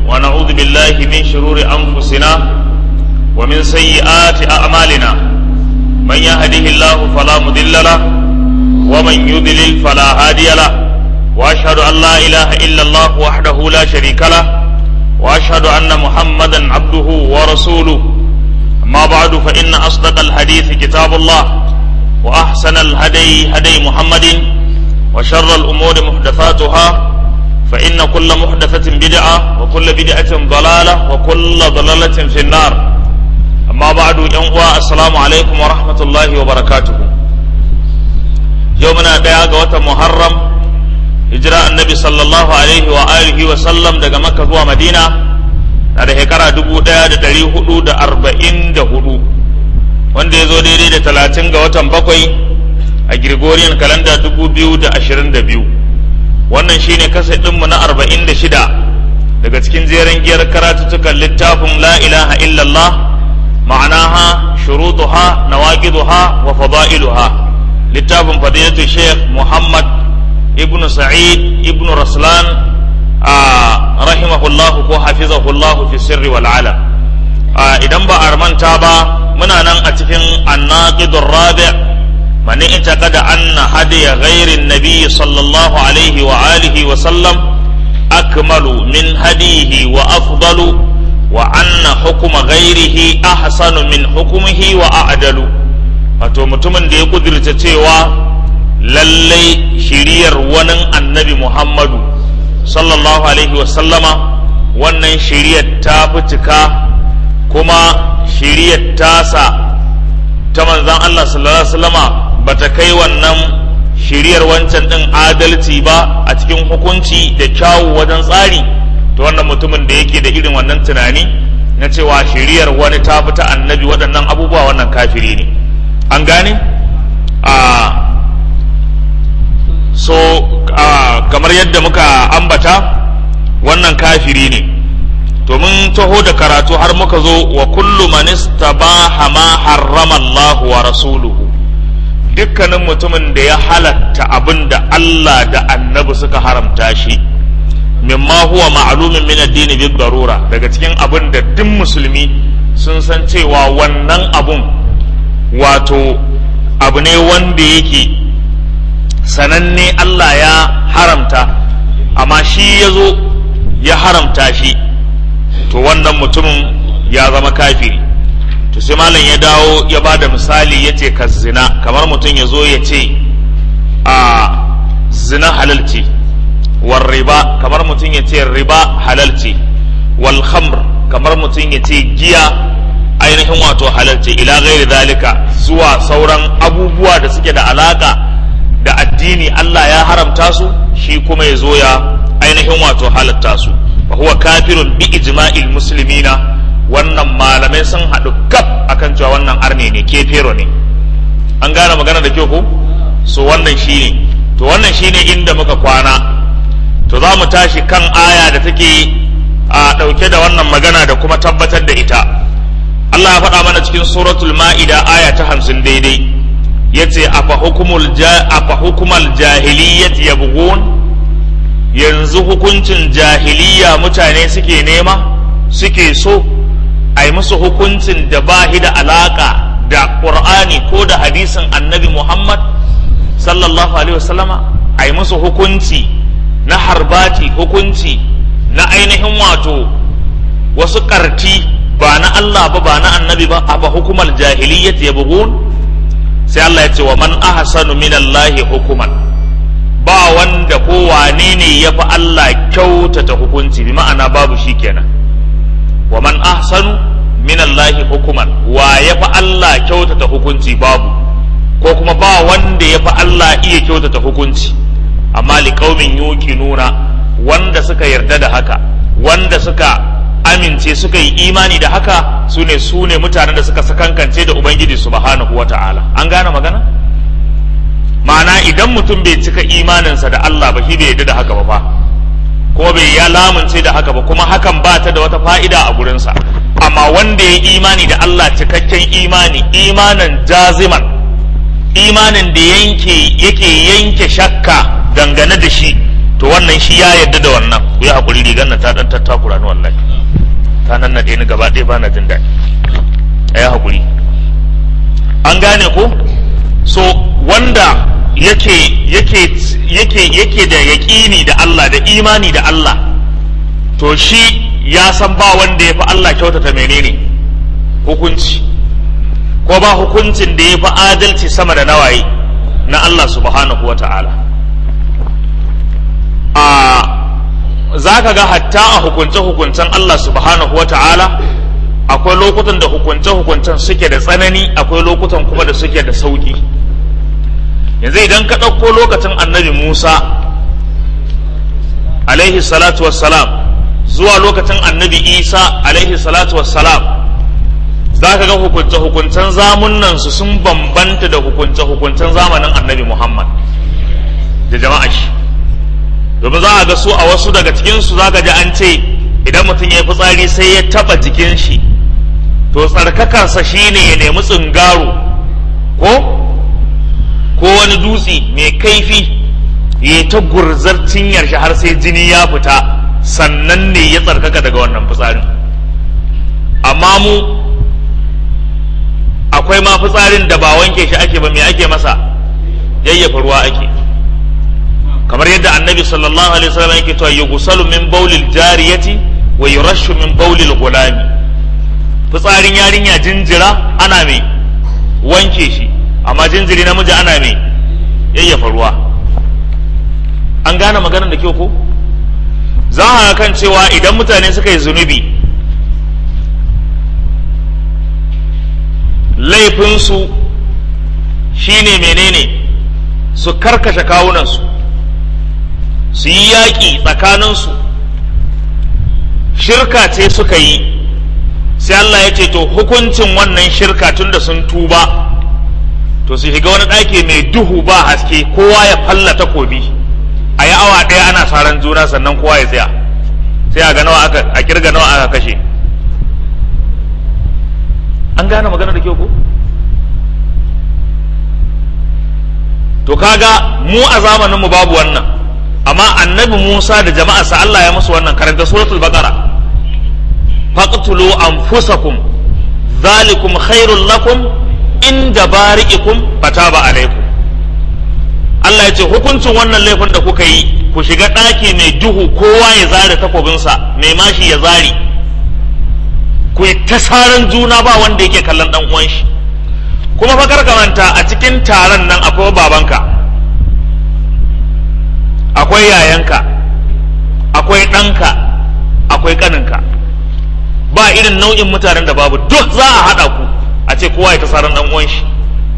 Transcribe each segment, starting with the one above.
ونعوذ بالله من شرور أنفسنا ومن سيئات أعمالنا من يهده الله فلا مضل له ومن يضلل فلا هادي له وأشهد أن لا إله إلا الله وحده لا شريك له وأشهد أن محمدا عبده ورسوله أما بعد فإن أصدق الحديث كتاب الله وأحسن الهدي هدي محمد وشر الأمور محدثاتها فإن كل محدثة بدعة وكل بدعة ضلالة وكل ضلالة في النار أما بعد ينقوى السلام عليكم ورحمة الله وبركاته يومنا ديا قوة محرم هجراء النبي صلى الله عليه وآله وسلم دقى مكة ومدينة na da shekara dubu ɗaya da ɗari hudu da arba'in da hudu wanda ya zo daidai da talatin ga watan bakwai a Gregorian kalanda dubu biyu da ashirin da biyu wannan shine kasa ɗinmu na arba'in da shida daga cikin jeren giyar karatuttukan littafin la ilaha illallah ma'anaha shurutuha nawaqiduha wa fada'iluha littafin fadilatu sheikh muhammad ibnu sa'id ibnu raslan rahimahullahu ko hafizahullahu fi sirri wal ala idan ba a manta ba muna nan a cikin annaqidur rabi' man i'taqada anna hadiya ghairi an-nabi sallallahu alaihi wa alihi wa sallam akmalu min hadihi wa afdalu wa anna hukuma ghairihi ahsanu min hukmihi wa a'dalu wato mutumin da ya kudirce cewa lallai shiriyar wani annabi muhammadu sallallahu alaihi wasallama wannan shiriyar ta fi cika kuma shiriyar tasa ta manzan Allah sallallahu alaihi wasallama ba ta kai wannan shiriyar wancan ɗin adalci ba a cikin hukunci da kyawu wajen tsari to wannan mutumin da yake da irin wannan tunani na cewa shiriyar wani ta fi ta annabi waɗannan abubuwa wannan kafiri ne an gane a so uh, kamar yadda muka ambata wannan kafiri ne to mun taho da karatu har muka zo wa kullu man istabaha ma harrama Allah wa rasuluhu dukkanin mutumin da ya halatta abin da Allah da annabi suka haramta shi mimma huwa ma'lumin min addini bi darura daga cikin abin da duk musulmi sun san cewa wannan abun wato abu ne wanda yake sananne Allah ya haramta amma shi ya zo ya haramta shi to wannan mutumin ya zama kafiri to sai malam ya dawo ya ba da misali ya ce ka zina kamar mutum ya zo ya ce a zina halalci wal riba kamar mutum ya ce riba halalci wal khamr kamar mutum ya ce giya ainihin wato halalci ila gairi zalika zuwa sauran abubuwa da suke da alaka da addini Allah ya haramta su shi kuma ya zo ya ainihin wato halatta su fa huwa kafirun bi ijma'il muslimina wannan malamai sun haɗu kaf akan cewa wannan arne ne kefero ne an gane magana da kyau ko so wannan shine to wannan shine inda muka kwana to za mu tashi kan aya da take a ɗauke da wannan magana da kuma tabbatar da ita Allah ya faɗa mana cikin suratul ma'ida aya ta hamsin daidai yace afa hukumul ja afa hukumal jahiliyyat yabghun yanzu hukuncin jahiliya mutane suke nema suke so ai musu hukuncin da bahi da alaka da qur'ani ko da hadisin annabi muhammad sallallahu alaihi wasallama ai musu hukunci na harbati hukunci na ainihin wato wasu karti ba na Allah ba ba na annabi ba afa hukumal jahiliyyat yabghun sai Allah ya ce wa man ahsanu min Allah hukuman ba wanda ko wane ne ya fi Allah kyautata hukunci bi ma'ana babu shi kenan wa man ahsanu min Allah hukuman wa ya fi Allah kyautata hukunci babu ko kuma ba wanda ya fi Allah iya kyautata hukunci amma liqaumin yuqinuna wanda suka yarda da haka wanda suka amince suka yi imani da haka su ne su ne mutanen da suka sakankance da ubangiji subhanahu wa ta'ala an gane magana ma'ana idan mutum bai cika imaninsa da Allah ba shi bai yarda da haka ba fa ko bai ya lamunce da haka ba kuma hakan ba ta da wata fa'ida a gurinsa amma wanda ya imani da Allah cikakken imani imanin jaziman imanin da yanke yake yanke shakka dangane da shi to wannan shi ya yadda da wannan ku yi hakuri rigar nan ta dan tattakura ni wallahi ta nan nade ni gaba ɗaya bana jin daɗi ayi hakuri an gane ko so wanda yake yake yake yake da yaƙini da Allah da imani da Allah to shi ya san ba wanda ya fi Allah kyautata menene hukunci ko ba hukuncin da ya fi adalci sama da nawaye na Allah subhanahu wa ta'ala a za ka ga hatta a hukunce-hukuncen Allah subhanahu wa ta'ala akwai lokutan da hukunce-hukuncen suke da tsanani akwai lokutan kuma da suke da sauƙi yanzu idan ka ɗauko lokacin annabi musa alaihi salatu wassalam zuwa lokacin annabi isa alaihi salatu wassalam za ka ga hukunce-hukuncen zamunan su sun bambanta da hukunce-hukuncen zamanin annabi muhammad da jama'a shi domin za a ga su a wasu daga cikinsu za ka ji an ce idan mutum ya yi fitsari sai ya taba jikin shi to tsarkakarsa shine ya nemi tsingaro ko ko wani dutse mai kaifi ya ta gurzar cinyar shi har sai jini ya fita sannan ne ya tsarkaka daga wannan fitsarin amma mu akwai ma fitsarin da ba wanke shi ake ba me ake masa yayyafa ruwa ake kamar yadda annabi sallallahu alaihi wasallam yake cewa yughsalu min bawlil jariyati wa yurashu min bawlil gulami fitsarin yarinya jinjira ana mai wanke shi amma jinjiri namiji ana mai yayyafa ruwa an gane maganar da kyau ko za a kan cewa idan mutane suka yi zunubi laifinsu shine menene su karkashe kawunansu su yi yaƙi tsakaninsu shirka ce suka yi sai Allah ya ce to hukuncin wannan shirka tun da sun tuba to su shiga wani ɗaki mai duhu ba haske kowa ya falla takobi a yi awa ɗaya ana saran juna sannan kowa ya tsaya sai a ga nawa aka a kirga nawa aka kashe an gane magana da kyau ko to kaga mu a zamanin mu babu wannan amma annabi Musa da jama'arsa Allah ya musu wannan karanta suratul baqara faqtulu anfusakum zalikum khairul lakum inda bari'ikum fataba alaikum Allah ya ce hukuncin wannan laifin da kuka yi ku shiga ɗaki mai duhu kowa ya zare takobinsa mai mashi ya zari ku yi ta saran juna ba wanda yake kallon ɗan uwan shi kuma fa manta a cikin taron nan akwai babanka akwai yayanka akwai ɗanka akwai ƙaninka ba irin nau'in mutanen da babu duk za a haɗa ku a ce kowa ya ta saran ɗan uwan shi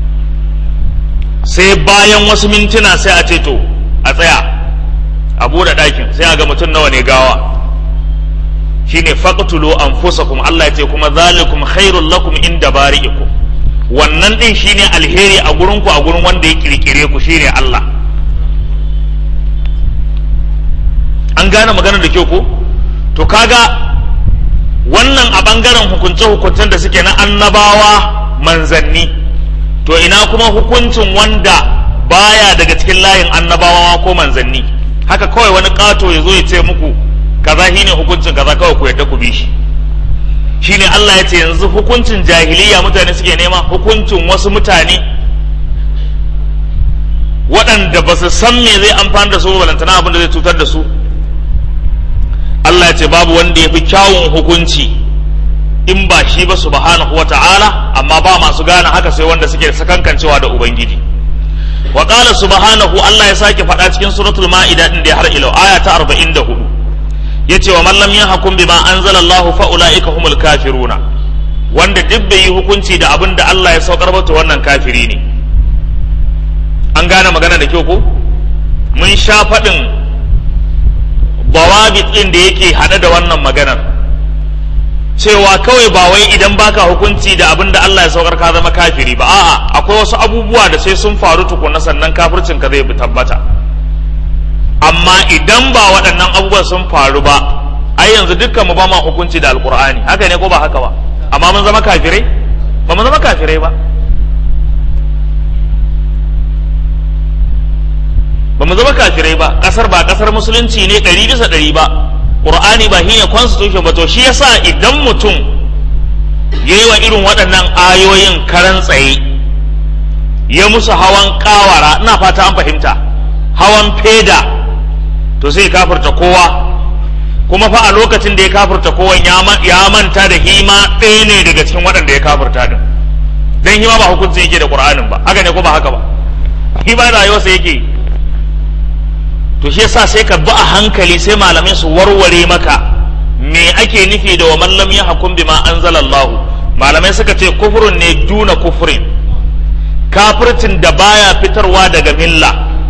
sai bayan wasu mintuna sai a ce to a tsaya a buɗe ɗakin sai a ga mutum nawa ne gawa shine faqtulu anfusakum Allah ya ce kuma zalikum khairul lakum inda bari'ikum wannan din shine alheri a gurin ku a gurin wanda ya kirkire ku shine Allah an gane maganar da kyau ko to kaga wannan a bangaren hukunce hukuncen da suke na annabawa manzanni to ina kuma hukuncin wanda baya daga cikin layin annabawa ko manzanni haka kawai wani kato ya zo ya ce muku kaza shine hukuncin kaza kawai ku yadda ku bi shi shine Allah ya ce yanzu hukuncin jahiliya mutane suke nema hukuncin wasu mutane waɗanda ba su san me zai amfani da su balantana abin da zai cutar da su Allah ya ce babu wanda ya fi kyawun hukunci in ba shi ba subhanahu wata'ala amma ba masu gane haka sai wanda suke sakankancewa da ubangiji wa qala subhanahu Allah ya sake faɗa cikin suratul ma'ida din da har ila aya ta 44 yace wa man lam yahkum bima anzala Allah fa ulaika humul kafiruna wanda duk bai yi hukunci da abin da Allah ya saukar ba to wannan kafiri ne an gane magana da kyau ko mun sha faɗin bawabit ɗin da yake haɗe da wannan maganar cewa kawai ba wai idan baka hukunci da abin da Allah ya saukar ka zama kafiri ba a'a akwai wasu abubuwa da sai sun faru tukuna sannan kafircin ka zai bi tabbata amma idan ba waɗannan abubuwan sun faru ba ai yanzu dukkan mu ba ma hukunci da alkur'ani haka ne ko ba haka ba amma mun zama kafirai ba mu zama kafirai ba ba ba mu zama kafirai ba kasar ba kasar musulunci ne ɗari bisa ɗari ba qur'ani ba shine constitution ba to shi yasa idan mutum yayi wa irin waɗannan ayoyin karan tsaye ya musu hawan kawara ina fata an fahimta hawan feda to sai kafirta kowa kuma fa a lokacin da ya kafirta kowan ya manta da hima ɗaya ne daga cikin waɗanda ya kafirta din dan hima ba hukunci yake da qur'anin ba haka ne ko ba haka ba hima rayuwarsa yake to shi yasa sai ka bi a hankali sai malamai su warware maka me ake nufi da wa man lam yahkum bima anzalallahu malamai suka ce kufurun ne duna kufurin kafircin da baya fitarwa daga milla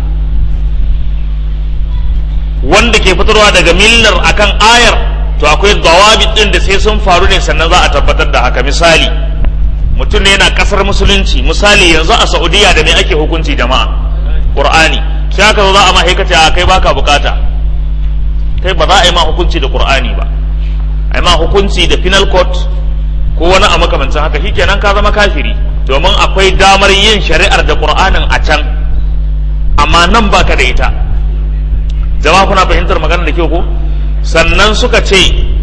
wanda ke fitarwa daga millar akan ayar to akwai dawabit din da sai sun faru ne sannan za a tabbatar da haka misali mutum ne yana kasar musulunci misali yanzu a saudiya da me ake hukunci jama'a qur'ani sai aka zo za a ma haikace a kai baka bukata kai ba za a yi ma hukunci da qur'ani ba a yi ma hukunci da penal court ko wani a makamancin haka shikenan ka zama kafiri domin akwai damar yin shari'ar da qur'anin a can amma nan baka da ita jama'a kuna fahimtar magana da kyau ko sannan suka ce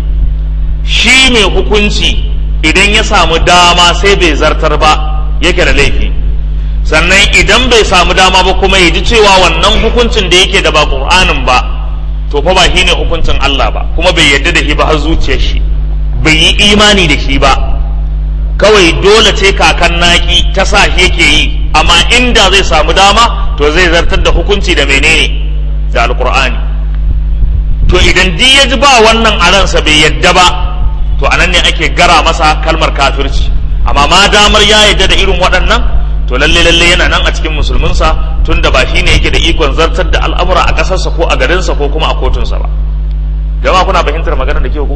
shi mai hukunci idan ya samu dama sai bai zartar ba yake da laifi sannan idan bai samu dama ba kuma ya ji cewa wannan hukuncin da yake da ba qur'anin ba to fa ba shine hukuncin Allah ba kuma bai yarda da shi ba har zuciyar shi bai yi imani da shi ba kawai dole ce kakan naki ta sa shi yake yi amma inda zai samu dama to zai zartar da hukunci da menene da alkur'ani to idan di ya ji ba wannan a ransa bai yadda ba to anan ne ake gara masa kalmar kafirci amma ma damar ya yadda da irin waɗannan to lalle lalle yana nan a cikin musulminsa tun da ba shi ne yake da ikon zartar da al'amura a ƙasarsa ko a garinsa ko kuma a kotunsa ba jama'a kuna fahimtar magana da kyau ko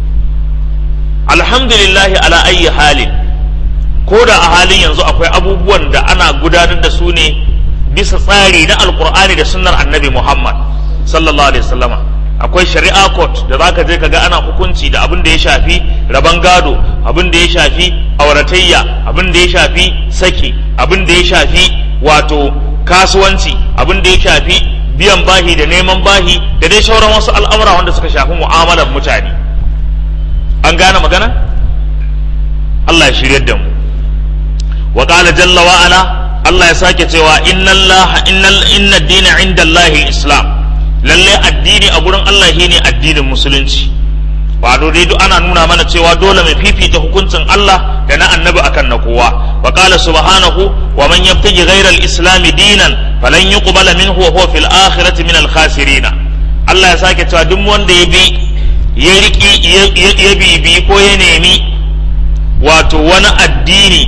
alhamdulillahi ala ayyi halin ko da a halin yanzu akwai abubuwan da ana gudanar da su ne bisa tsari na alkur'ani da sunnar annabi muhammad sallallahu alaihi wasallama akwai shari'a court da zaka je ka ga ana hukunci da abin da ya shafi raban gado abin da ya shafi auratayya abin da ya shafi saki abin da ya shafi wato kasuwanci abin da ya shafi biyan bahi da neman bahi da dai sauran wasu al'amura wanda suka shafi mu'amalar mutane an gane magana Allah ya shiryar da mu wa qala jalla wa ala Allah ya sake cewa inna Allah innal inna dina inda Allah islam lalle addini a gurin Allah shine addinin musulunci ba dai duk ana nuna mana cewa dole mai fifita hukuncin Allah da na annabi akan na kowa wa qala subhanahu wa man yabtaji ghayra al-islam dinan falan yuqbala minhu wa huwa fil akhirati min al-khasirin Allah ya sake cewa duk wanda ya bi ya riki ya bibi ko ya nemi wato wani addini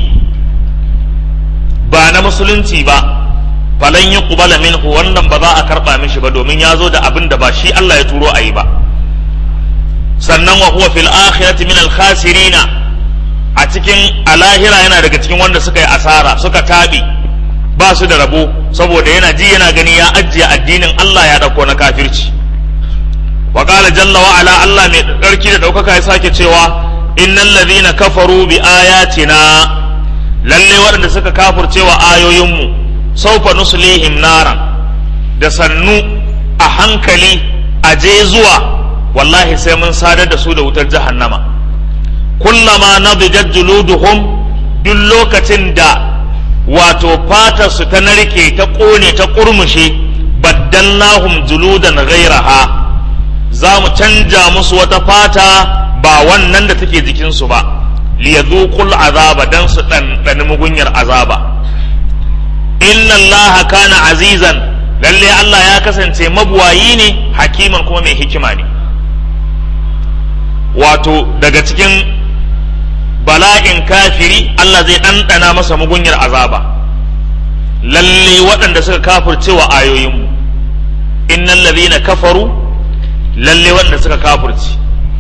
ba na musulunci ba falan yi kubala minhu wannan ba za a karɓa mishi ba domin ya zo da abin da ba shi Allah ya turo a yi ba sannan wa huwa fil akhirati min al khasirina a cikin alahira yana daga cikin wanda suka yi asara suka tabi ba su da rabo saboda yana ji yana gani ya ajiye addinin Allah ya dauko na kafirci wa qala jalla wa ala Allah mai tsarki da daukaka ya sake cewa innal ladhina kafaru bi ayatina lalle waɗanda suka kafurce wa ayoyinmu saufa nuslihim naran da sannu a hankali a je zuwa wallahi sai mun sadar da su da wutar jahannama kullama nadijat juluduhum duk lokacin da wato fatar su ta narke ta ƙone ta ƙurmushe baddallahum juludan ghairaha za mu canja musu wata fata ba wannan da take jikinsu ba liyadhuqul azaba dan su ɗanɗani mugunyar azaba inna allaha kana azizan lalle Allah ya kasance mabuwayi ne hakiman kuma mai hikima ne wato daga cikin bala'in kafiri Allah zai ɗanɗana masa mugunyar azaba lalle waɗanda suka kafirce wa ayoyinmu innal ladhina kafaru lalle waɗanda suka kafirce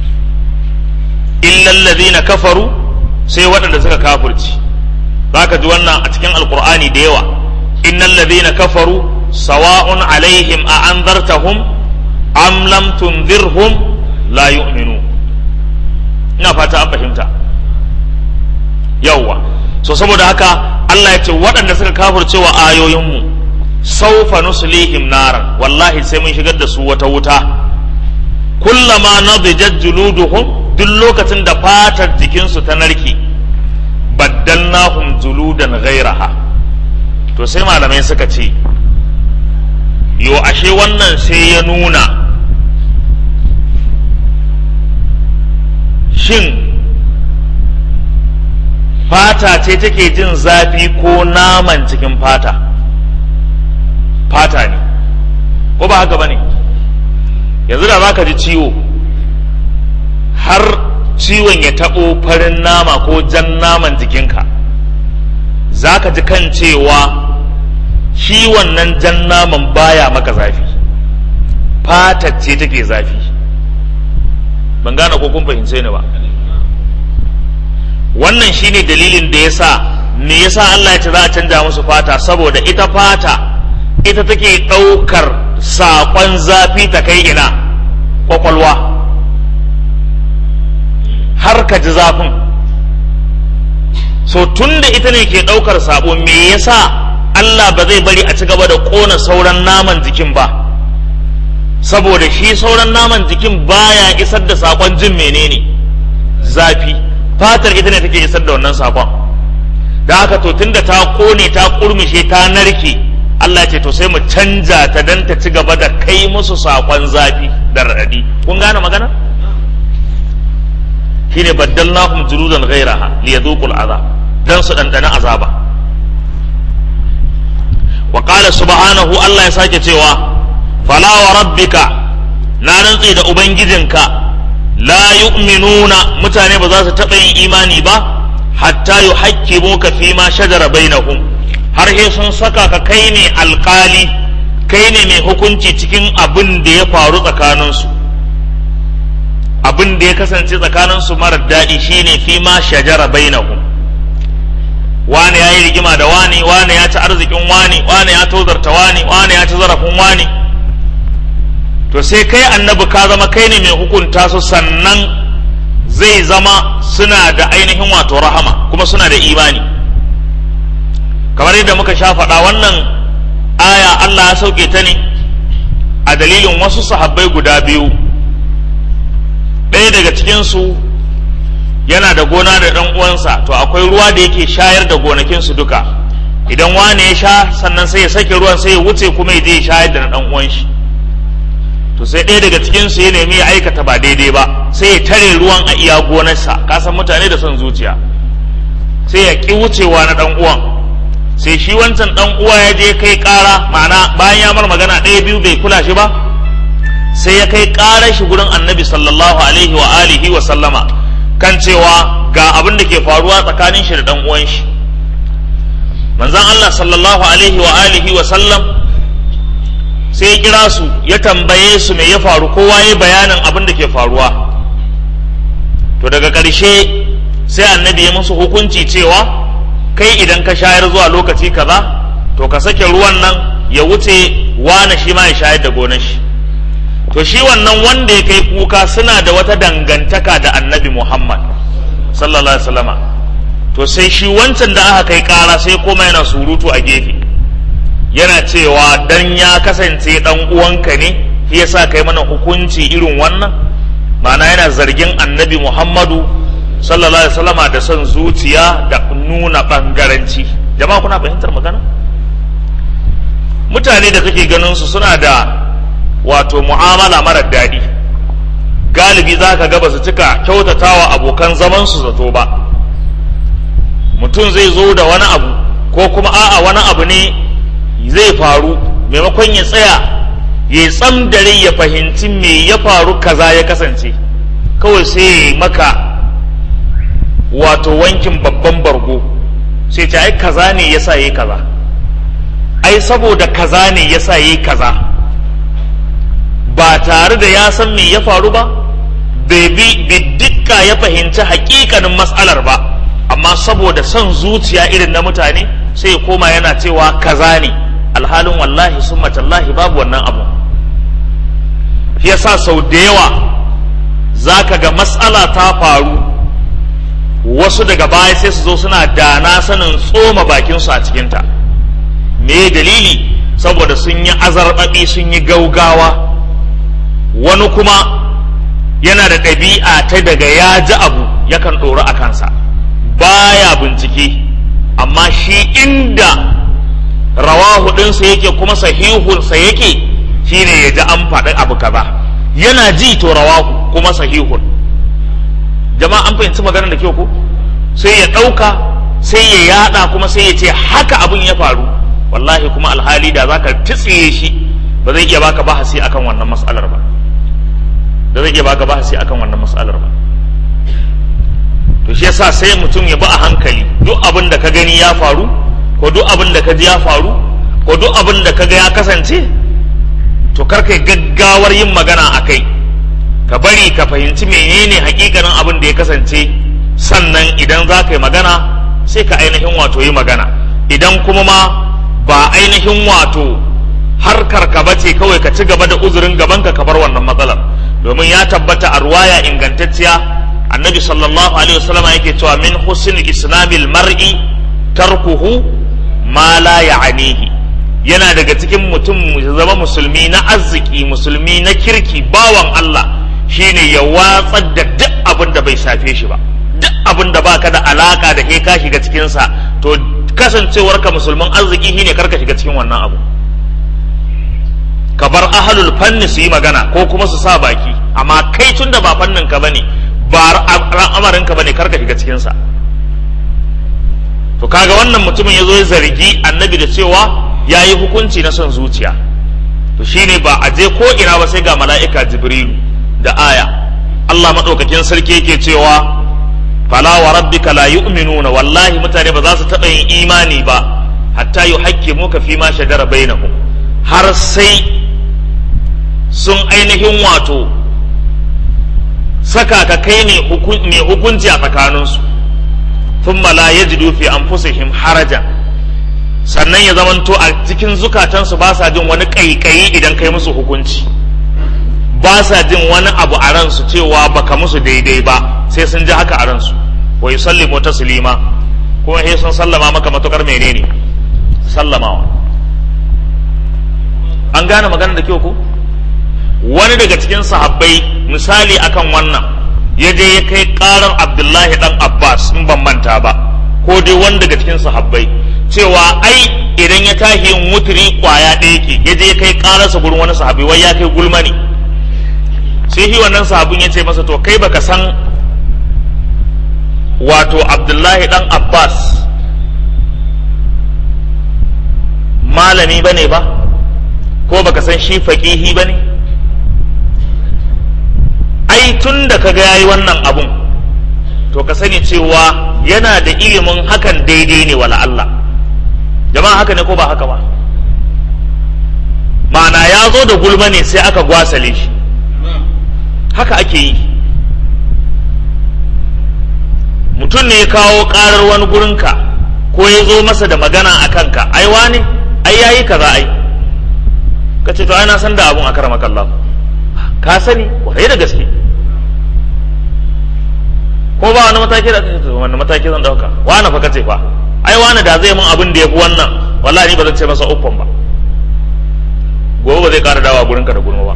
illal ladhina kafaru sai waɗanda suka kafirce zaka ji wannan a cikin alqur'ani da yawa innal ladhina kafaru sawa'un alaihim a anzartahum am lam tunzirhum la yu'minu ina fata an fahimta yawwa so saboda haka Allah ya ce waɗanda suka kafirce wa ayoyinmu saufa nuslihim naran wallahi sai mun shigar da su wata wuta kullama nadijat juluduhum duk lokacin da fatar jikinsu ta narke baddalnahum juludan ghairaha to sai malamai suka ce yo ashe wannan sai ya nuna shin fata ce take jin zafi ko naman cikin fata fata ne ko ba haka ba ne yanzu da za ka ji ciwo har ciwon ya taɓo farin nama ko jan naman jikinka za ka ji kan cewa shi wannan jan naman baya maka zafi fatar ce take zafi ban gane ko kun fahimce ni ba wannan shine dalilin da yasa me yasa Allah ya ce za a canja musu fata saboda ita fata ita take ɗaukar saƙon zafi ta kai ina ƙwaƙwalwa har ka ji zafin so tun da ita ne ke ɗaukar sabo me yasa Allah ba zai bari a ci gaba da ƙona sauran naman jikin ba saboda shi sauran naman jikin baya isar da saƙon jin menene zafi fatar ita ne take isar da wannan saƙon da haka to tunda ta ƙone ta ƙurmishe ta narke Allah ce to sai mu canja ta dan ta ci gaba da kai musu saƙon zafi da raɗaɗi kun gane magana shine baddalnahum juludan ghairaha liyadhuqul azab dan su dandana azaba wa qala subhanahu Allah ya sake cewa fala wa rabbika na rantsi da ubangijinka la yu'minuna mutane ba za su taɓa yin imani ba hatta yuhaqqimuka fi ma shajara bainahum har sai sun saka ka kai ne alkali kai ne mai hukunci cikin abin da ya faru tsakaninsu abin da ya kasance tsakaninsu marar daɗi shine fi ma shajara bainahum wani ya yi rigima da wani wani ya ci arzikin wani wani ya tozarta wani wani ya ci zarafin wani to sai kai annabi ka zama kai ne mai hukunta su sannan zai zama suna da ainihin wato rahama kuma suna da imani kamar yadda muka sha faɗa wannan aya Allah ya sauke ta ne a dalilin wasu sahabbai guda biyu ɗaya daga cikinsu yana da gona da ɗan uwansa to akwai ruwa da yake shayar da gonakinsu duka idan wane ya sha sannan sai ya sake ruwan sai ya wuce kuma ya je ya shayar da na ɗan uwan shi to sai ɗaya daga cikinsu ya nemi ya aikata ba daidai ba sai ya tare ruwan a iya gonarsa kasan mutane da son zuciya sai ya ƙi wucewa na ɗan uwan sai shi wancan ɗan uwa ya je kai ƙara ma'ana bayan ya mar magana ɗaya biyu bai kula shi ba sai ya kai ƙarar shi gurin annabi sallallahu alaihi wa alihi wa sallama kan cewa ga abin da ke faruwa tsakanin shi da ɗan uwan shi manzon Allah sallallahu alaihi wa alihi wa sallam sai ya kira su ya tambaye su me ya faru kowa ya bayanin abin da ke faruwa to daga ƙarshe sai annabi ya musu hukunci cewa kai idan ka shayar zuwa lokaci kaza to ka sake ruwan nan ya wuce wane shi ma ya shayar da gonar shi to shi wannan wanda ya kai kuka suna da wata dangantaka da annabi Muhammad sallallahu alaihi wasallama to sai shi wancan da aka kai kara sai koma yana surutu a gefe yana cewa dan ya kasance dan uwanka ne shi yasa kai mana hukunci irin wannan ma'ana yana zargin annabi Muhammadu sallallahu alaihi wasallama da son zuciya da nuna bangaranci jama'a kuna fahimtar magana mutane da kake ganin su suna da wato mu'amala mara daɗi galibi za ka ga ba su cika kyautatawa abokan zaman su zato ba mutum zai zo da wani abu ko kuma a'a wani abu ne zai faru maimakon ya tsaya ya tsam dare ya fahimci me ya faru kaza ya kasance kawai sai ya maka wato wankin babban bargo sai ce ai kaza ne yasa yayi kaza ai saboda kaza ne yasa yayi kaza ba tare da ya san me ya faru ba bai bi dukka ya fahimci hakikanin matsalar ba amma saboda son zuciya irin na mutane sai ya koma yana cewa kaza ne alhalin wallahi summa tallahi babu wannan abu shi yasa sau da yawa zaka ga matsala ta faru wasu daga baya sai su zo suna dana sanin tsoma bakinsu a cikinta me dalili saboda sun yi azarbaɓi sun yi gaugawa wani kuma yana da ɗabi'a ta daga ya ji abu yakan ɗori a kansa baya bincike amma shi inda rawahu ɗinsa yake kuma sahihunsa yake shine ya ji an faɗi abu kaza yana ji to rawahu kuma sahihun jama'a an fahimci maganar da kyau ko sai ya ɗauka sai ya yada kuma sai ya ce haka abin ya faru wallahi kuma alhali da zaka titsiye shi ba zai iya baka bahasi akan wannan mas'alar ba da zai iya baka bahasi akan wannan mas'alar ba to shi yasa sai mutum ya bi a hankali duk abin da ka gani ya faru ko duk abin da ka ji ya faru ko duk abin da ka ga ya kasance to kar kai gaggawar yin magana a kai ka bari ka fahimci menene hakikanin abin da ya kasance sannan idan za ka yi magana sai ka ainihin wato yi magana idan kuma ma ba ainihin wato harkar ka bace kawai ka ci gaba da uzurin gaban ka bar wannan matsalar domin ya tabbata a ruwaya ingantacciya annabi sallallahu alaihi wasallam yake cewa min husnul islamil mar'i tarkuhu ma la ya'anihi yana daga cikin mutum zama musulmi na arziki musulmi na kirki bawan Allah shine ya watsar da duk abin da bai shafe shi ba duk abin da baka da alaka da ke ka shiga cikinsa to kasancewar ka musulman arziki shine karka shiga cikin wannan abu ka bar ahalul fanni su yi magana ko kuma su sa baki amma kai tun da ba fannin ka bane ba al'amarin ka bane karka shiga cikinsa to kaga wannan mutumin ya zo ya zargi annabi da cewa ya yi hukunci na son zuciya to shine ba a je ko ina ba sai ga mala'ika jibrilu da aya Allah maɗaukakin sarki yake cewa fala wa rabbika la yu'minuna wallahi mutane ba za su taɓa yin imani ba hatta yuhaqqimuka fi ma shajara bainahum har sai sun ainihin wato saka ka kai ne mai hukunci a tsakaninsu thumma la yajidu fi anfusihim harajan sannan ya zamanto a cikin zukatansu ba sa jin wani ƙaiƙayi idan kai musu hukunci ba sa jin wani abu a ransu cewa baka musu daidai ba sai sun ji haka a ransu wa yusallimu taslima kuma sai sun sallama maka matukar menene sallamawa an gane magana da kyau ko wani daga cikin sahabbai misali akan wannan ya je ya kai karar abdullahi dan abbas in ban manta ba ko dai wani daga cikin sahabbai cewa ai idan ya tashi yin wuturi kwaya ɗaya ke ya je ya kai kararsa gurin wani sahabi wai ya kai gulma ne sai shi wannan sahabin ya ce masa to kai baka san wato abdullahi dan abbas malami bane ba ko baka san shi faƙihi bane ai tun da kaga yayi wannan abun to ka sani cewa yana da ilimin hakan daidai ne wala Allah jama'a haka ne ko ba haka ba ma'ana ya zo da gulma ne sai aka gwasale shi haka ake yi mutum ne ya kawo karar wani gurinka ko ya zo masa da magana a kanka ai wani ai yayi kaza ai ka ce to ai na san da abun a karama kallahu ka sani kwarai da gaske ko ba wani mataki da kace wani mataki zan dauka wani fa kace fa ai wani da zai mun abin da yafi wannan wallahi ni ba zan ce masa uffan ba gobe ba zai kara dawa gurinka da gulma ba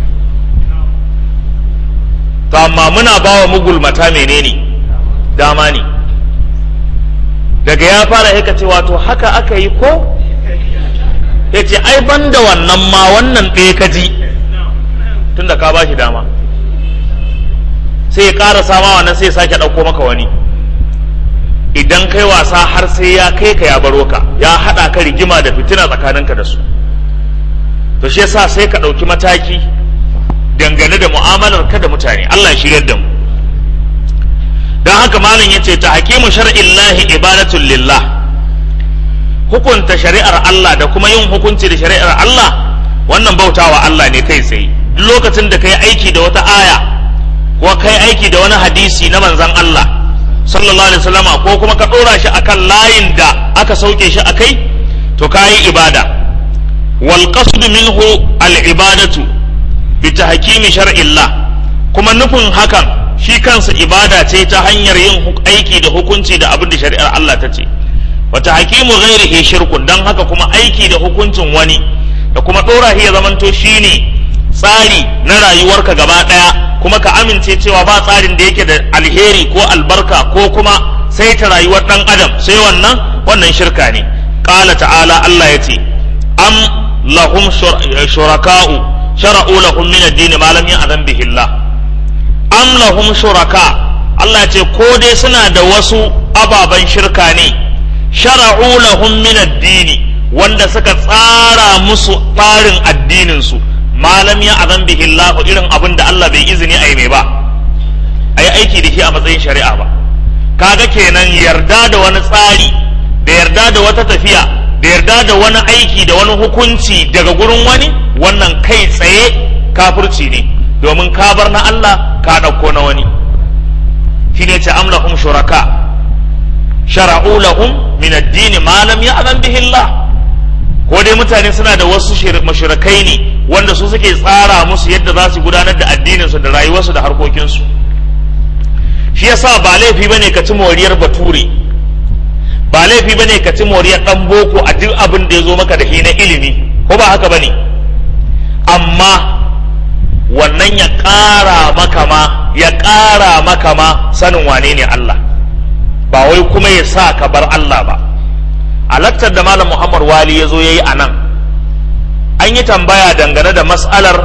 to amma muna bawa mugulmata menene dama ne daga ya fara haka ce wato haka aka yi ko ya ce ai ban da wannan ma wannan ɗaya ka ji tunda ka ba shi dama sai ya ƙara sama wannan sai ya sake ɗauko maka wani idan kai wasa har sai ya kai ka ya baro ka ya haɗa ka rigima da fitina tsakaninka da su to shi yasa sai ka ɗauki mataki dangane da mu'amalar ka da mutane Allah ya shiryar da mu don haka malam ya ce ta hakimu shar'illahi ibadatun lillah hukunta shari'ar Allah da kuma yin hukunci da shari'ar Allah wannan bautawa Allah ne kai tsaye duk lokacin da kai aiki da wata aya ko kai aiki da wani hadisi na manzon Allah sallallahu alaihi wasallama ko kuma ka dora shi akan layin da aka sauke shi akai to kayi ibada wal qasd minhu al ibadatu bi tahkimi shar'illah kuma nufin hakan shi kansa ibada ce ta hanyar yin aiki da hukunci da abin da shari'ar Allah ta ce wata hakimu ghairihi shirkun dan haka kuma aiki da hukuncin wani da kuma ɗora shi ya zamanto shine tsari na rayuwarka gaba ɗaya kuma ka amince cewa ba tsarin da yake da alheri ko albarka ko kuma sai ta rayuwar ɗan adam sai wannan wannan shirka ne ƙala ta'ala Allah ya ce am lahum shuraka'u shara'u lahum min ad-din ma lam ya'zan bihi Allah am lahum shuraka Allah ya ce ko dai suna da wasu ababen shirka ne shara'u lahum min ad-din wanda suka tsara musu tsarin addinin su malam ya azan bihi Allah irin abin da Allah bai izini a yi mai ba a yi aiki da shi a matsayin shari'a ba kaga kenan yarda da wani tsari da yarda da wata tafiya da yarda da wani aiki da wani hukunci daga gurin wani wannan kai tsaye kafirci ne domin ka bar na Allah ka ɗauko na wani shi ne ce amlahum shuraka shara'u lahum min ad-din ma lam ya'zan bihi Allah ko dai mutane suna da wasu mashirakai ne wanda su suke tsara musu yadda za su gudanar da addininsu da rayuwarsu da harkokinsu shi yasa ba laifi bane ka ci moriyar bature ba laifi bane ka ci moriyar dan boko a duk abin da ya zo maka da shi na ilimi ko ba haka bane amma wannan ya ƙara maka ma ya ƙara maka ma sanin wane ne Allah ba wai kuma ya sa ka bar Allah ba a laktar da malam muhammad wali ya zo ya yi a nan an yi tambaya dangane da mas'alar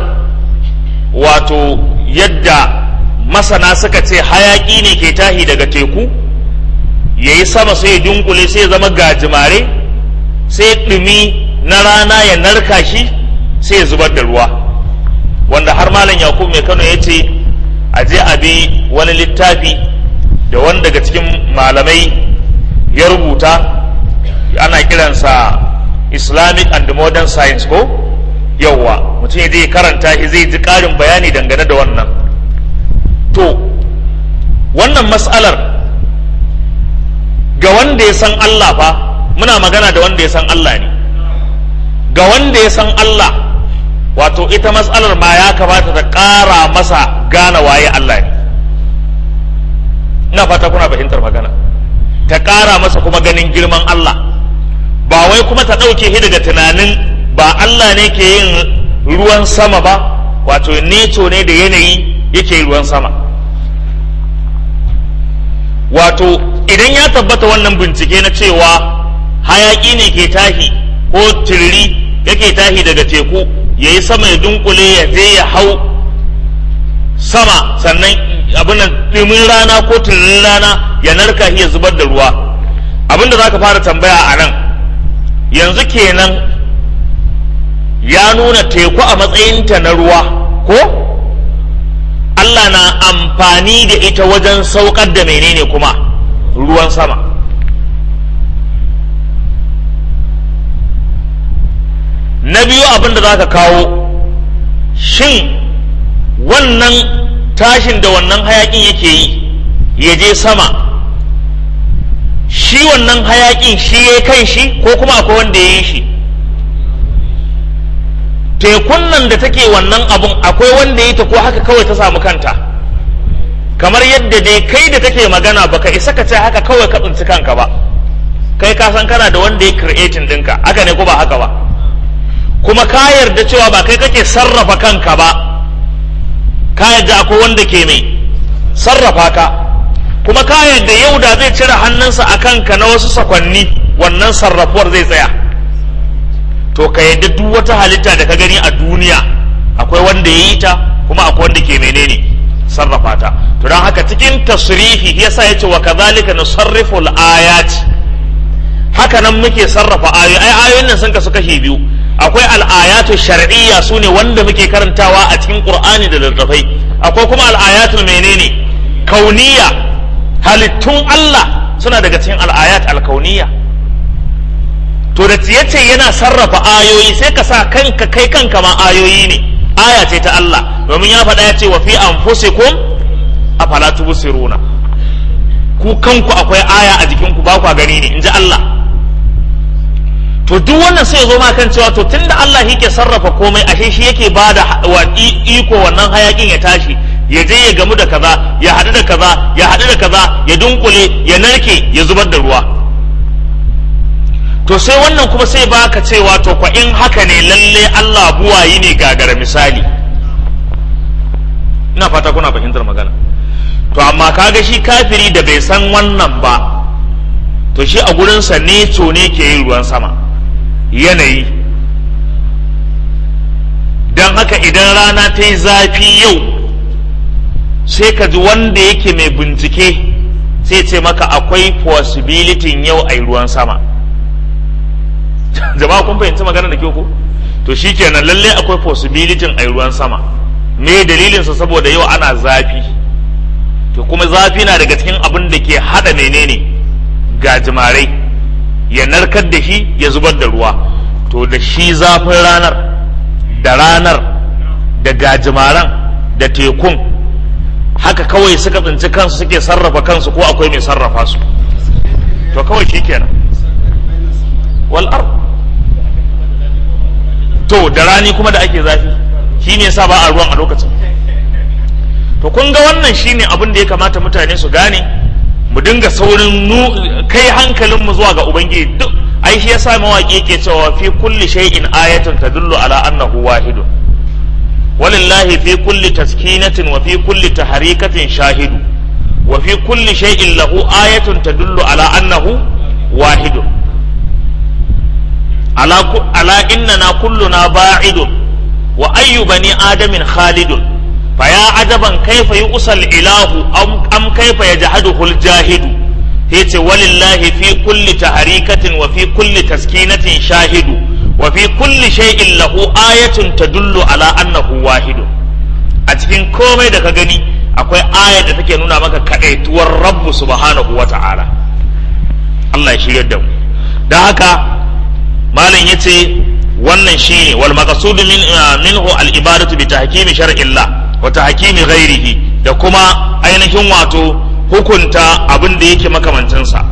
wato yadda masana suka ce hayaƙi ne ke tahi daga teku ya yi sama sai ya dunkule sai ya zama gajimare sai ɗumi na rana ya narka shi sai ya zubar da ruwa wanda har malam yakub mai kano ya ce a je a bi wani littafi da wani daga cikin malamai ya rubuta ana kiransa islamic and modern science ko yauwa mutum ya je karanta shi zai ji ƙarin bayani dangane da wannan to wannan matsalar ga wanda ya san Allah fa muna magana da wanda ya san Allah ne ga wanda ya san Allah wato ita matsalar ma ya kamata ta ƙara masa gane waye Allah ne ina fata kuna fahimtar magana ta ƙara masa kuma ganin girman Allah ba wai kuma ta ɗauke shi daga tunanin ba Allah ne ke yin ruwan sama ba wato neco ne da yanayi yake ruwan sama wato idan ya tabbata wannan bincike na cewa hayaƙi ne ke tahi ko tiriri yake tahi daga teku ya yi sama ya dunkule ya je ya hau sama sannan abin da ɗumin rana ko tiririn rana ya narka ya zubar da ruwa abin da za ka fara tambaya a nan yanzu kenan ya nuna teku a matsayinta na ruwa ko Allah na amfani da ita wajen saukar da menene kuma ruwan sama na biyu abin da za ka kawo shin wannan tashin da wannan hayakin yake yi ya je sama shi wannan hayakin shi ya kan shi ko kuma akwai wanda ya yi shi tekun nan da take wannan abun akwai wanda ya ta ko haka kawai ta samu kanta kamar yadda dai kai da take magana baka isa ka ce haka kawai ka tsinci kanka ba kai ka san kana da wanda ya creating dinka haka ne ko ba haka ba kuma ka yarda cewa ba kai kake sarrafa kanka ba ka yarda akwai wanda ke mai sarrafa ka kuma ka yarda yau da zai cire hannunsa a kanka na wasu sakwanni wannan sarrafuwar zai tsaya to ka yadda duk wata halitta da ka gani a duniya akwai wanda ya yi ta kuma akwai wanda ke menene sarrafa ta to don haka cikin tasrifi yasa yace wa kadhalika nusarrifu al-ayat haka nan muke sarrafa ayoyi ai ayoyin nan sun kasu kashi biyu akwai al-ayatu shar'iyya sune wanda muke karantawa a cikin qur'ani da littattafai akwai kuma al-ayatu menene kauniya halittun Allah suna daga cikin al-ayat al-kauniyya to da yace yana sarrafa ayoyi sai ka sa kanka kai kanka ma ayoyi ne aya ce ta Allah domin ya faɗa ya ce wa fi anfusikum afala tubsiruna ku kanku akwai aya a jikinku ba kwa gani ne inji Allah to duk wannan sai zo ma kan cewa to tunda Allah yake sarrafa komai ashe shi yake bada wa iko wannan hayakin ya tashi ya je ya gamu da kaza ya haɗu da kaza ya haɗu da kaza ya dunkule ya narke ya zubar da ruwa to to sai wannan kuma sai baka cewa to kwa in haka ne lalle Allah buwayi ne gagara misali ina fata kuna fahimtar magana to amma kaga shi kafiri da bai san wannan ba to shi a gurinsa neco ne ke yin ruwan sama yanayi don haka idan rana ta yi zafi yau sai ka ji wanda yake mai bincike sai ce maka akwai possibility yau a yi ruwan sama jama'a kun fahimci magana da kyau ko to shikenan lalle akwai possibility a yi ruwan sama me dalilinsa saboda yau ana zafi to kuma zafi na daga cikin abin da ke hada menene gajimarai ya narkar da shi ya zubar da ruwa to da shi zafin ranar da ranar da gajimaran da tekun haka kawai suka tsinci kansu suke sarrafa kansu ko akwai mai sarrafa su to kawai shi kenan wal'ar to da rani kuma da ake zafi shi ne sa ba a ruwan a lokacin to kun ga wannan shine abin da ya kamata mutane su gane mu dinga saurin kai hankalinmu zuwa ga ubangiji duk ai shi yasa mawaki yake cewa fi kulli shay'in ayatun tadullu ala annahu wahidun walillahi fi kulli taskinatin wa fi kulli taharikatin shahidu wa fi kulli shay'in lahu ayatun tadullu ala annahu wahidun ala ala innana kulluna ba'idun wa ayyu bani adamin khalidun فيا عجبا كيف يؤسى الإله أم, أم كيف يجحده الجاهد هيت ولله في كل تحريكة وفي كل تسكينة شاهد وفي كل شيء له آية تدل على أنه واحد أتكين كومي دكا غني akwai aya da take nuna maka kaɗaituwar rabbu subhanahu wa ta'ala Allah ya shirya da mu da haka malam yace wannan shine wal maqsudu min minhu al ibadatu bi tahkimi shar'illah wata hakimi ghairihi da kuma ainihin wato hukunta abin da yake makamancinsa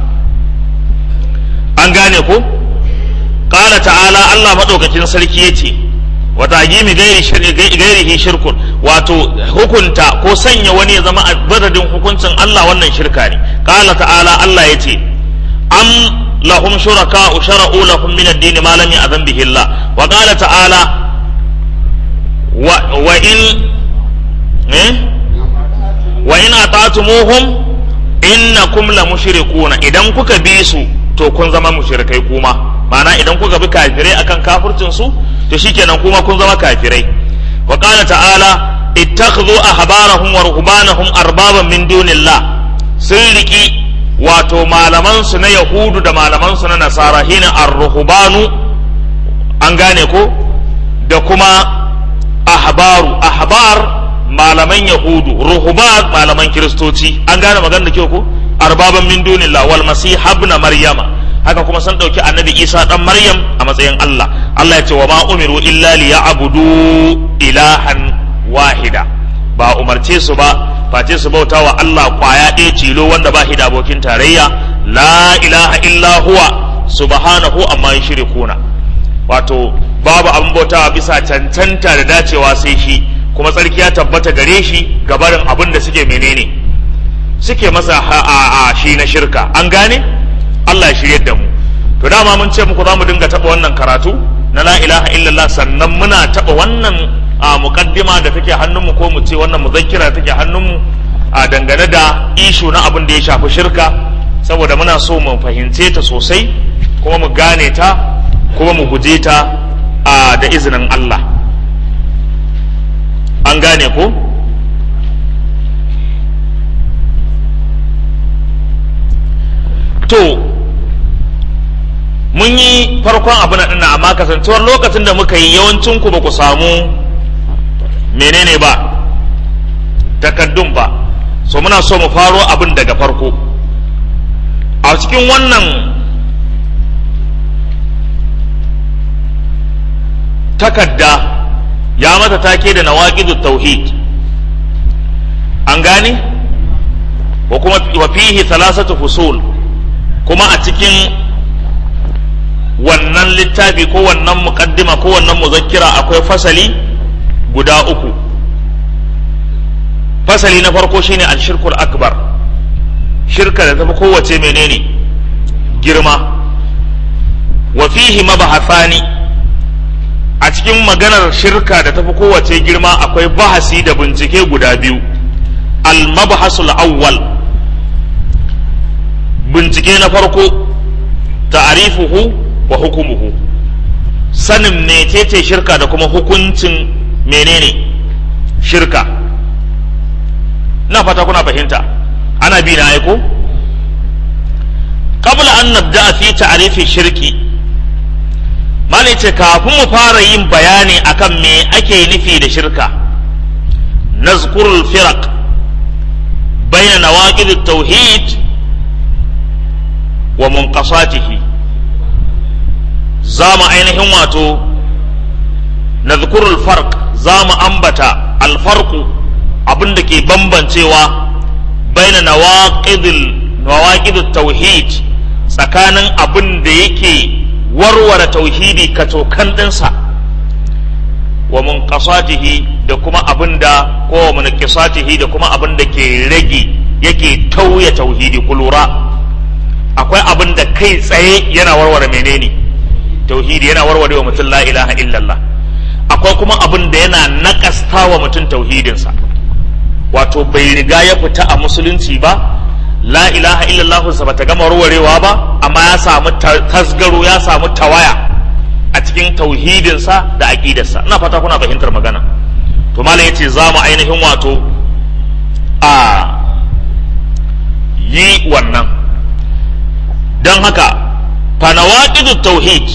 an gane ko ƙala ta'ala Allah maɗaukakin sarki ya ce wata hakimi gairihi shirkun wato hukunta ko sanya wani ya zama a madadin hukuncin Allah wannan shirka ne ƙala ta'ala Allah ya ce am lahum shuraka shara'u lahum min ad-din ma lam ya'zan bihi Allah wa qala ta'ala wa in wa in ata'tumuhum innakum la mushrikuna idan kuka bi su to kun zama mushrikai kuma ma'ana idan kuka bi kafirai akan kafircin su to shikenan kuma kun zama kafirai wa qala ta'ala ittakhadhu ahbarahum wa ruhbanahum arbaban min dunillah sun riki wato malaman su na yahudu da malaman su na nasara hina ar-ruhbanu an gane ko da kuma ahbaru ahbar malaman yahudu ruhubat malaman kiristoci an gane magana da kyau ko arbaban min dunillah wal masih ibn maryama haka kuma sun dauki annabi isa dan maryam a matsayin allah allah ya ce wa ma umiru illa liya'budu ilahan wahida ba umarce su ba face su bauta wa allah kwaya ɗaya tilo wanda ba da abokin tarayya la ilaha illa huwa subhanahu amma yushrikuna wato babu abin bautawa bisa cancanta da dacewa sai shi kuma tsarki ya tabbata gare shi gabarin abin da suke menene suke masa a shi na shirka an gane Allah ya shirye da mu to dama mun ce muku za mu dinga taɓa wannan karatu na la ilaha illallah sannan muna taɓa wannan a muqaddima da take hannunmu ko mu ce wannan muzakkira da take hannunmu a dangane da ishu na abin da ya shafi shirka saboda muna so mu fahimce ta sosai kuma mu gane ta kuma mu guje ta a da izinin Allah an gane ko to mun yi farkon abu na ɗina amma kasancewar lokacin da muka yi yawancin ku ba ku samu menene ba takaddun ba so muna so mu faro abin daga farko a cikin wannan takadda ya mata take da nawaqidu tauhid an gane wa kuma wa fihi thalathatu fusul kuma a cikin wannan littafi ko wannan muqaddima ko wannan muzakkira akwai fasali guda uku fasali na farko shine al-shirkul akbar shirka da tafi kowace menene girma wa fihi mabahathani a cikin maganar shirka da tafi kowace girma akwai bahasi da bincike guda biyu al-mabhasul awwal bincike na farko ta'arifuhu wa hukumuhu sanin mecece shirka da kuma hukuncin menene shirka na fata kuna fahimta ana bi na aiko qabla an nabda fi ta'rifi shirki malai ce kafin mu fara yin bayani akan me ake nufi da shirka nazkurul firaq bayna nawaqid at-tauhid wa munqasatihi za mu ainihin wato nazkurul farq za mu ambata alfarqu abin da ke bambancewa baina nawaqidil nawaqidut tauhid tsakanin abin da yake warware tauhidi katokan ɗinsa wa munqasatihi da kuma abin da ko wa munqasatihi da kuma abin da ke rage yake tauye tauhidi ku lura akwai abin da kai tsaye yana warware menene tauhidi yana warware wa mutum la ilaha illallah akwai kuma abin da yana nakasta wa mutum tauhidinsa wato bai riga ya fita a musulunci ba la ilaha illallah sa bata gama warwarewa ba amma ya samu tasgaro ya samu tawaya a cikin tauhidinsa da aqidarsa ina fata kuna fahimtar magana to malam yace za mu ainihin wato a yi wannan don haka fanawaqidu tauhid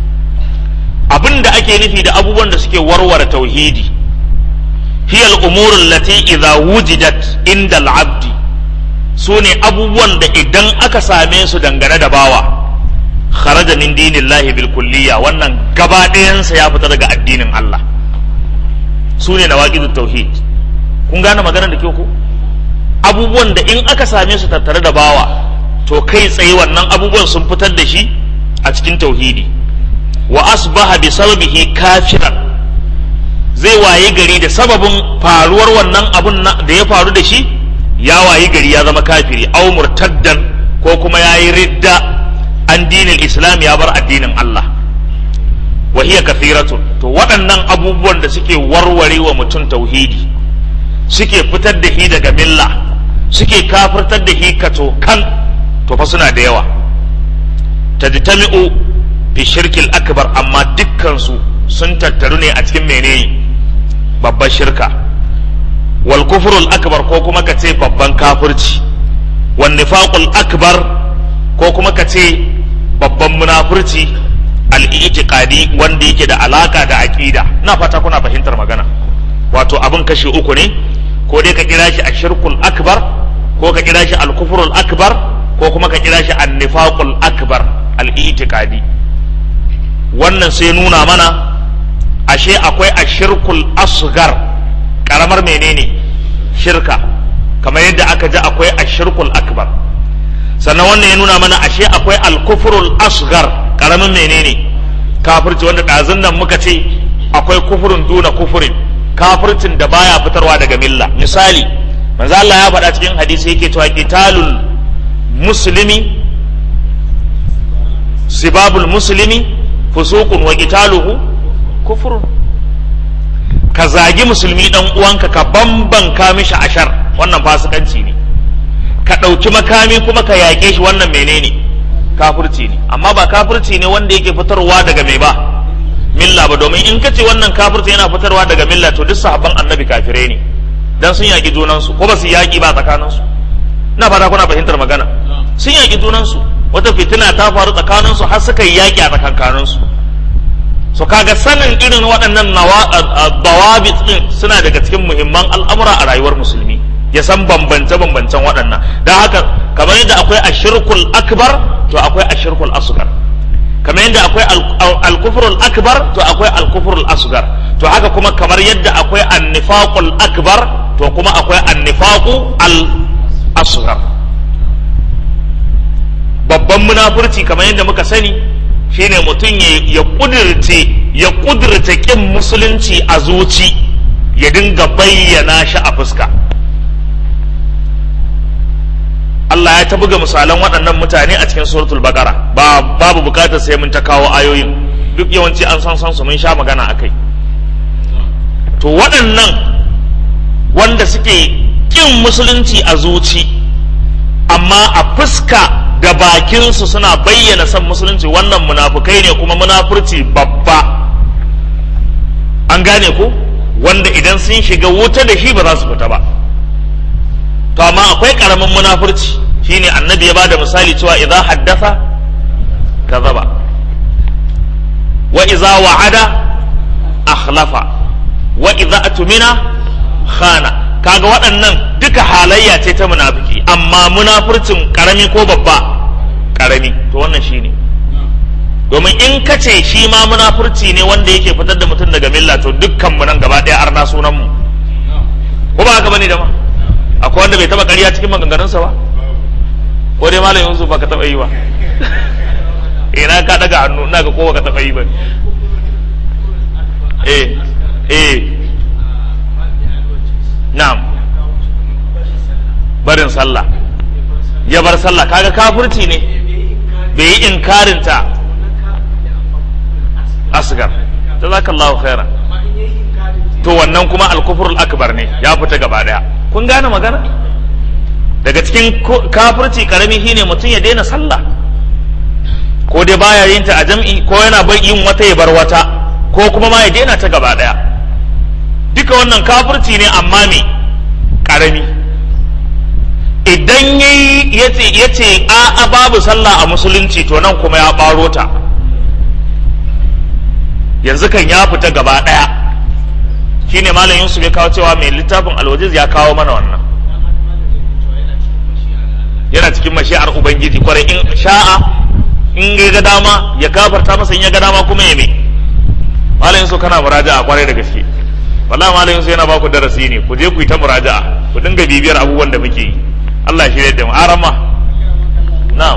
abin da ake nufi da abubuwan da suke warware tauhidi hiya al-umur allati idza wujidat inda al-abd sune abubuwan da idan aka same su dangane da bawa kharaja min dinillahi bil kulliya wannan gaba ɗayansa ya fita daga addinin Allah sune nawaqidut tauhid kun gane maganar da ke ku abubuwan da in aka same su tattare da bawa to kai tsaye wannan abubuwan sun fitar da shi a cikin tauhidi wa asbaha bi sababihi kafiran zai wayi gari da sababin faruwar wannan abun da ya faru da shi ya wayi gari ya zama kafiri aw murtaddan ko kuma yayi ridda an dinin islam ya bar addinin Allah wa hiya kathiratun to waɗannan abubuwan da suke warware wa mutum tauhidi suke fitar da shi daga milla suke kafirtar da shi kato kan to fa suna da yawa tajtami'u fi shirkil akbar amma dukkansu sun tattaru ne a cikin menene babban shirka wal kufrul akbar ko kuma ka ce babban kafirci wan nifaqul akbar ko kuma ka ce babban munafurci al i'tiqadi wanda yake da alaka da aqida ina fata kuna fahimtar magana wato abin kashi uku ne ko dai ka kira shi ashirkul akbar ko ka kira shi al kufrul akbar ko kuma ka kira shi an nifaqul akbar al i'tiqadi wannan sai nuna mana ashe akwai ashirkul asgar karamar menene shirka kamar yadda aka ji akwai ashirkul akbar sannan wannan ya nuna mana ashe akwai alkufurul asgar karamin menene kafirci wanda ɗazun nan muka ce akwai kufurin duna kufurin kafircin da baya fitarwa daga milla misali manzo Allah ya faɗa cikin hadisi yake cewa qitalul muslimi sibabul muslimi fusuqun wa qitaluhu kufrun ka zagi musulmi dan uwanka ka bambanka mishi ashar wannan fasikanci ne ka ɗauki makami kuma ka yaƙe shi wannan menene kafirci ne amma ba kafirci ne wanda yake fitarwa daga mai ba milla ba domin in ka ce wannan kafirci yana fitarwa daga milla to duk sahabban annabi kafirai ne dan sun yaƙi junansu ko ba su yaƙi ba tsakaninsu ina fata kuna fahimtar magana sun yaƙi junansu wata fitina ta faru tsakaninsu har suka yi yaƙi a tsakankaninsu so kaga sanin irin waɗannan dawabit din suna daga cikin muhimman al'amura a rayuwar musulmi ya san bambance bambancen waɗannan don haka kamar yadda akwai ashirkul akbar to akwai ashirkul asgar kamar yadda akwai alkufrul akbar to akwai alkufrul asgar to haka kuma kamar yadda akwai annifaqul akbar to kuma akwai annifaqu al asgar babban munafurci kamar yadda muka sani shine mutum ya kudirce ya kudirce kin musulunci a zuci ya dinga bayyana shi a fuska Allah Allah ya ta buga misalan waɗannan mutane a cikin suratul baqara ba babu bukatar sai mun ta kawo ayoyin duk yawanci an san san su mun sha magana akai to waɗannan wanda suke kin musulunci a zuci amma a fuska da bakinsu suna bayyana son musulunci wannan munafukai ne kuma munafurci babba an gane ko wanda idan sun shiga wuta da shi ba za su fita ba to amma akwai karamin munafurci shine annabi ya bada misali cewa idza haddatha kazaba wa idza wa'ada akhlafa wa idza atmina khana kaga waɗannan duka halayya ce ta munafiki amma munafurcin karami ko babba karami to wannan shine domin in ka ce shi ma munafurci ne wanda yake fitar da mutum daga milla to dukkan mu nan gaba ɗaya arna sunan mu ko ba haka bane da ma akwai wanda bai taba ƙarya cikin maganganunsa ba ko dai malam Yusuf ba ka taba yi ba ina ka daga hannu ina ga kowa ka taba yi ba eh eh na'am barin sallah ya bar sallah kaga kafirci ne bai yi inkarinta asgar jazakallahu khairan to wannan kuma alkufrul akbar ne ya fita gaba daya kun gane magana daga cikin kafirci karami shine mutum ya daina sallah ko dai baya yin ta a jam'i ko yana bar yin wata ya bar wata ko kuma ma ya daina ta gaba daya duka wannan kafirci ne amma me karami idan yayi yace yace a a babu sallah a musulunci to nan kuma ya baro ta yanzu kan ya fita gaba daya shine malam Yusuf ya kawo cewa mai littafin alwajiz ya kawo mana wannan yana cikin mashi'ar ubangiji kwarai in sha'a in ya ga dama ya gafarta masa in ya ga dama kuma ya me malam Yusuf kana muraja'a kwarai da gaske wallahi malam Yusuf yana baku darasi ne ku je ku yi ta muraja'a ku dinga bibiyar abubuwan da muke yi Allah ya shirya da mu arama na'am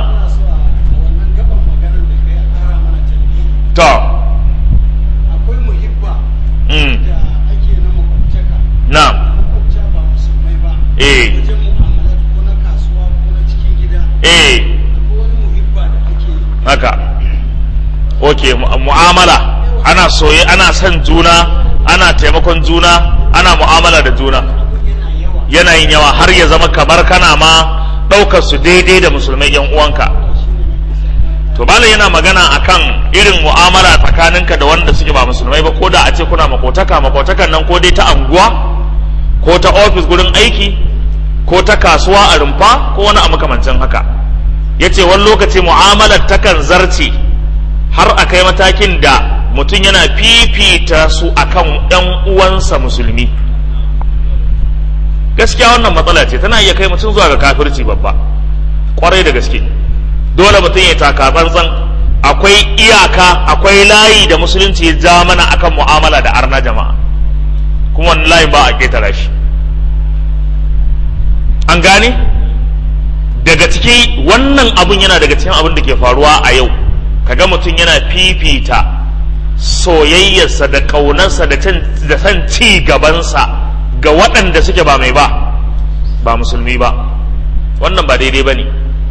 to akwai muhibba mm da ake na makwabtaka na'am makwabta ba musulmai ba eh wajen mu'amalat ko na kasuwa ko na cikin gida eh akwai wani muhibba da ake yi haka ok mu- mu'amala ana soye ana son juna ana taimakon juna ana mu'amala da juna abun yana yawa yanayin yawa har ya zama kamar kana ma ɗaukar su daidai da musulmai yan uwanka to malam yana magana akan irin mu'amala tsakaninka da wanda suke ba musulmai ba ko da a ce kuna makotaka makotakan nan ko dai ta anguwa ko ta ofis gurin aiki ko ta kasuwa a rumfa ko wani a makamancin haka ya ce wani lokaci mu'amalar takan zarce har a kai matakin da mutum yana fifita su akan ɗan uwansa musulmi gaskiya wannan matsala ce tana iya kai mutum zuwa ga kafirci babba kwarai da gaske dole mutum ya taka tsantsan akwai iyaka akwai layi da musulunci ya ja mana akan mu'amala da arna jama'a kuma wannan layin ba a ketara shi an gane daga ciki wannan abun yana daga cikin abin da ke faruwa a yau kaga mutum yana fifita soyayyarsa da ƙaunarsa da can- da san ci gabansa ga waɗanda suke ba mai ba ba musulmi ba wannan ba daidai ba ne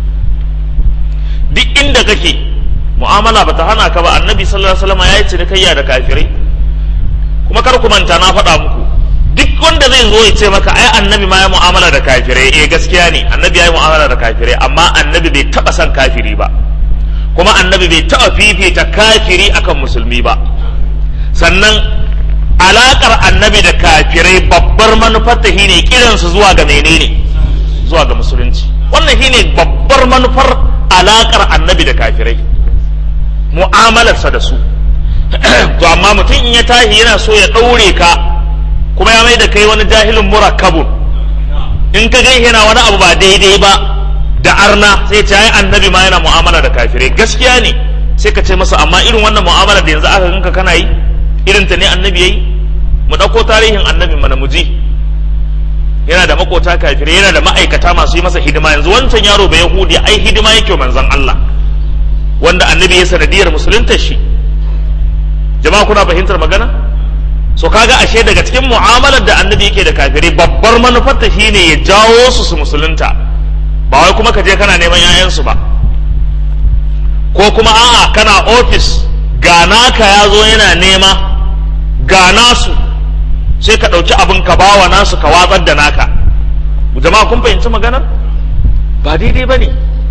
duk inda kake mu'amala ba ta hana ka ba annabi sallallahu alaihi wasallam ya yi cinikayya da kafirai kuma kar ku manta na faɗa muku duk wanda zai zo ya ce maka ai annabi ma ya mu'amala da kafirai eh gaskiya ne annabi ya yi mu'amala da kafirai amma annabi bai taɓa son kafiri ba kuma annabi bai taɓa fifita kafiri akan musulmi ba sannan alaƙar annabi da kafirai babbar manufar ta shine kiransu zuwa ga menene zuwa ga musulunci wannan shine babbar manufar alaƙar annabi da kafirai mu'amalarsa da su to amma mutum in ya tashi yana so ya ɗaure ka kuma ya mai da kai wani jahilin murakkabun in ka gan yana wani abu ba daidai ba da arna sai ce ai annabi ma yana mu'amala da kafirai gaskiya ne sai ka ce masa amma irin wannan mu'amala da yanzu aka ganka kana yi irin ta ne annabi yayi mu ɗauko tarihin annabi mana mu ji yana da makota kafirai yana da ma'aikata masu yi masa hidima yanzu wancan yaro bai yahudi ai hidima yake wa manzon Allah wanda annabi ya sanadiyar musulunta shi jama'a kuna fahimtar magana so kaga ashe daga cikin mu'amalar da annabi yake da kafirai babbar manufar ta shine ya jawo su su musulunta ba wai kuma ka je kana neman 'ya'yansu ba ko kuma a'a kana ofis ga naka ya zo yana nema ga nasu sai ka ɗauki abin ka bawa nasu ka watsar da naka jama'a kun fahimci maganar ba daidai ba ne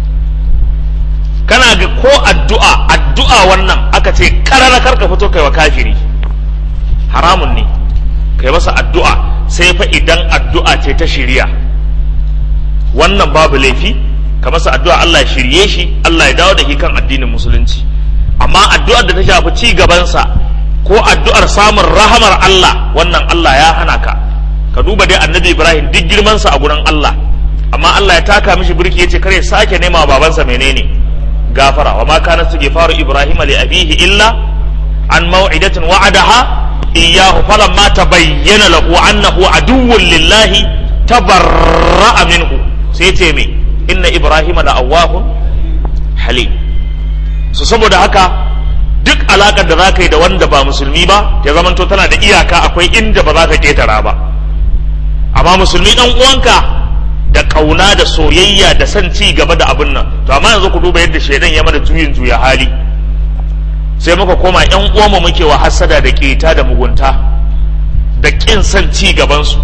kana ga ko addu'a addu'a wannan aka ce karara karka fito kai wa kafiri haramun ne kai masa addu'a sai fa idan addu'a ce ta shirya wannan babu laifi ka masa addu'a Allah ya shirye shi Allah ya dawo da shi kan addinin musulunci amma addu'ar da ta shafi ci gabansa ko addu'ar samun rahamar Allah wannan Allah ya hana ka ka duba dai annabi Ibrahim duk girmansa a gurin Allah amma Allah ya taka mishi birki yace kare sake nema babansa menene gafara wa ma kana istighfaru Ibrahim li abihi illa an maw'idatin wa'adaha iyyahu falamma tabayyana lahu annahu aduwwun lillahi tabarra'a minhu sai ce me inna Ibrahim la awwahun halim so saboda haka duk alakar da za ka yi da wanda ba musulmi ba ya zamanto tana da iyaka akwai inda ba za ka ketara ba amma musulmi dan uwanka da kauna da soyayya da son ci gaba da abin nan to amma yanzu ku duba yadda shaidan ya mana juyin juya hali sai muka koma yan uwanmu muke wa hasada da keta da mugunta da kin son ci gaban su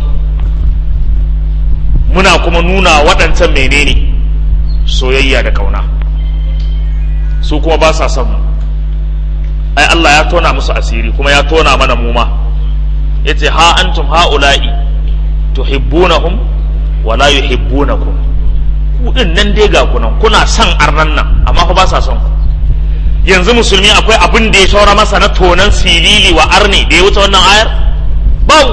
muna kuma nuna waɗancan menene soyayya da kauna su kuma ba sa son mu ai Allah ya tona musu asiri kuma ya tona mana mu ma yace ha antum haula'i tuhibbunahum wa la yuhibbunakum ku din nan dai ga kunan kuna son arnan nan amma fa ba sa son ku yanzu musulmi akwai abin da ya shaura masa na tonan silili wa arni da ya wuce wannan ayar bau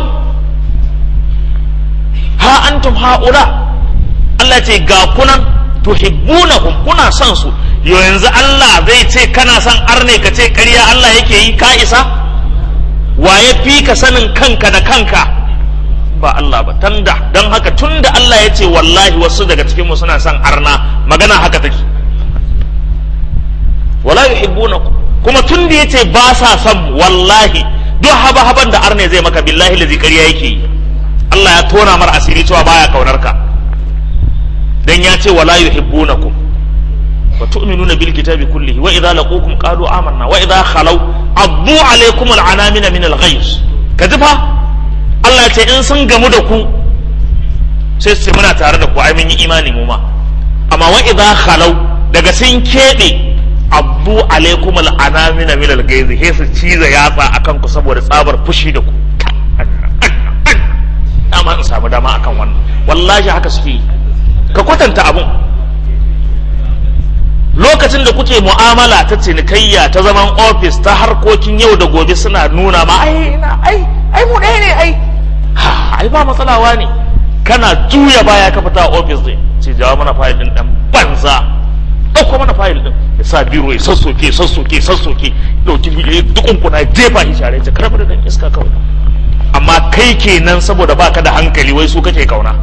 ha antum haula Allah ce ga kunan tuhibbunahum kuna son su yo yanzu Allah zai ce kana son arne ka ce ƙarya Allah yake yi ka isa waye fi ka sanin kanka da kanka ba Allah ba tanda don haka tunda Allah ya ce wallahi wasu daga cikin mu suna son arna magana haka take wala yuhibbunakum kuma tunda yace ba sa son wallahi duk haba haban da arne zai maka billahi lazi ƙarya yake yi Allah ya tona mar asiri cewa baya kaunar ka dan ya ce wala yuhibbunakum wa tu'minuna bil kitabi kullihi wa idza laqukum qalu amanna wa idza khalaw addu alaykum al anamina min al ghayz kaji fa Allah ce in sun gamu da ku sai su ce muna tare da ku ai mun yi imani mu ma amma wa idza khalaw daga sun kebe addu alaykum al anamina min al ghayz sai su ciza yatsa akan ku saboda tsabar fushi da ku dama in samu dama akan wannan wallahi haka suke yi ka kwatanta abun lokacin da kuke mu'amala ta cinikayya ta zaman ofis ta harkokin yau da gobe suna nuna ma ai na ai ai mu ɗaya ne ai ha ai ba matsalawa ne kana juya baya ka fita ofis din ce jawo mana fayil din dan banza ɗauko mana fayil din ya sa biro ya sassoke sassoke sassoke ɗauki bidiyo dukun kuna jefa shi share ta karɓar da dan iska kawai amma kai kenan saboda baka da hankali wai su kake kauna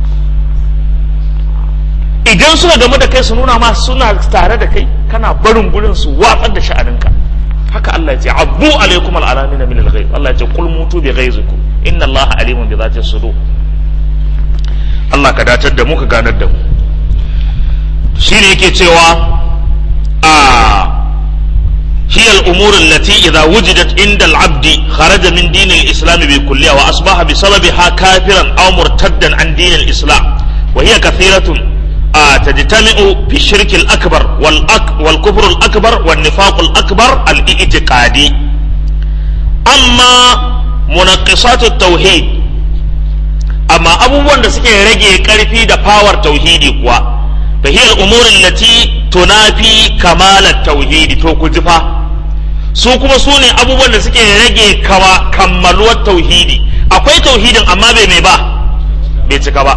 idan suna game da kai su nuna ma suna tare da kai kana barin gurin su watsar da sha'aninka haka Allah ya ce abu alaikum al'alamin min al-ghayb Allah ya ce qul mutu bi ghayzikum inna Allah alimun bi zati sudur Allah ka datar da mu ka ganar da mu shine yake cewa a هي الأمور التي إذا وجدت عند العبد خرج من دين الإسلام بكلية وأصبح بسببها كافرا أو مرتدا عن دين الإسلام وهي كثيرة آه تجتمع في الشرك الأكبر والأك والكفر الأكبر والنفاق الأكبر الاعتقادي أما منقصات التوحيد أما أبو وند سكي رجي كارفي دا باور توحيدي كوا فهي الأمور التي تنافي كمال التوحيد توكو جفا su kuma su ne abubuwan da suke rage kawa kammaluwar tauhidi akwai tauhidin amma bai mai ba bai cika ba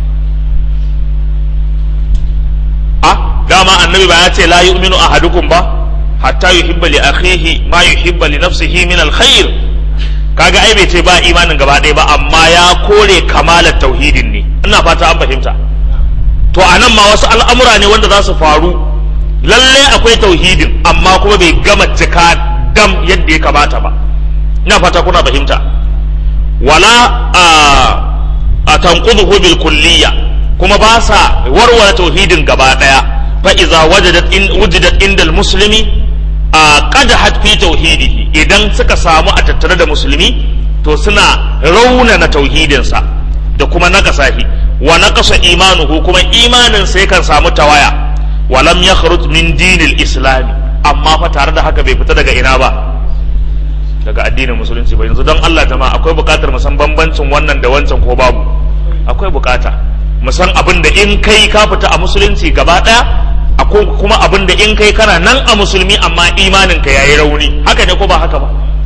a dama annabi ba ya ce la yu'minu ahadukum ba hatta yuhibba li akhihi ma yuhibba li nafsihi min alkhair kaga ai bai ce ba imanin gaba ɗaya ba amma ya kore kamalar tauhidin ne ina fata an fahimta to anan ma wasu al'amura ne wanda za su faru lalle akwai tauhidin amma kuma bai gama cika dam yadda ya kamata ba ina fata kuna fahimta wala a tanquduhu bil kulliyya kuma ba sa warware tauhidin gaba daya fa iza wajadat in wujidat indal muslimi a qadahat fi tauhidihi idan suka samu a tattare da musulmi to suna raunana tauhidinsa da kuma naqasahi wa naqasa imanuhu kuma imanin sai kan samu tawaya wa lam yakhruj min dinil islam amma fa tare da haka bai fita daga ina ba daga addinin musulunci ba yanzu don Allah jama'a akwai bukatar mu san bambancin wannan da wancan ko babu akwai bukata mu san abin da in kai ka fita a musulunci gaba daya akwai kuma abin da in kai kana nan a musulmi amma imanin ka yayi rauni haka ne ko ba haka ba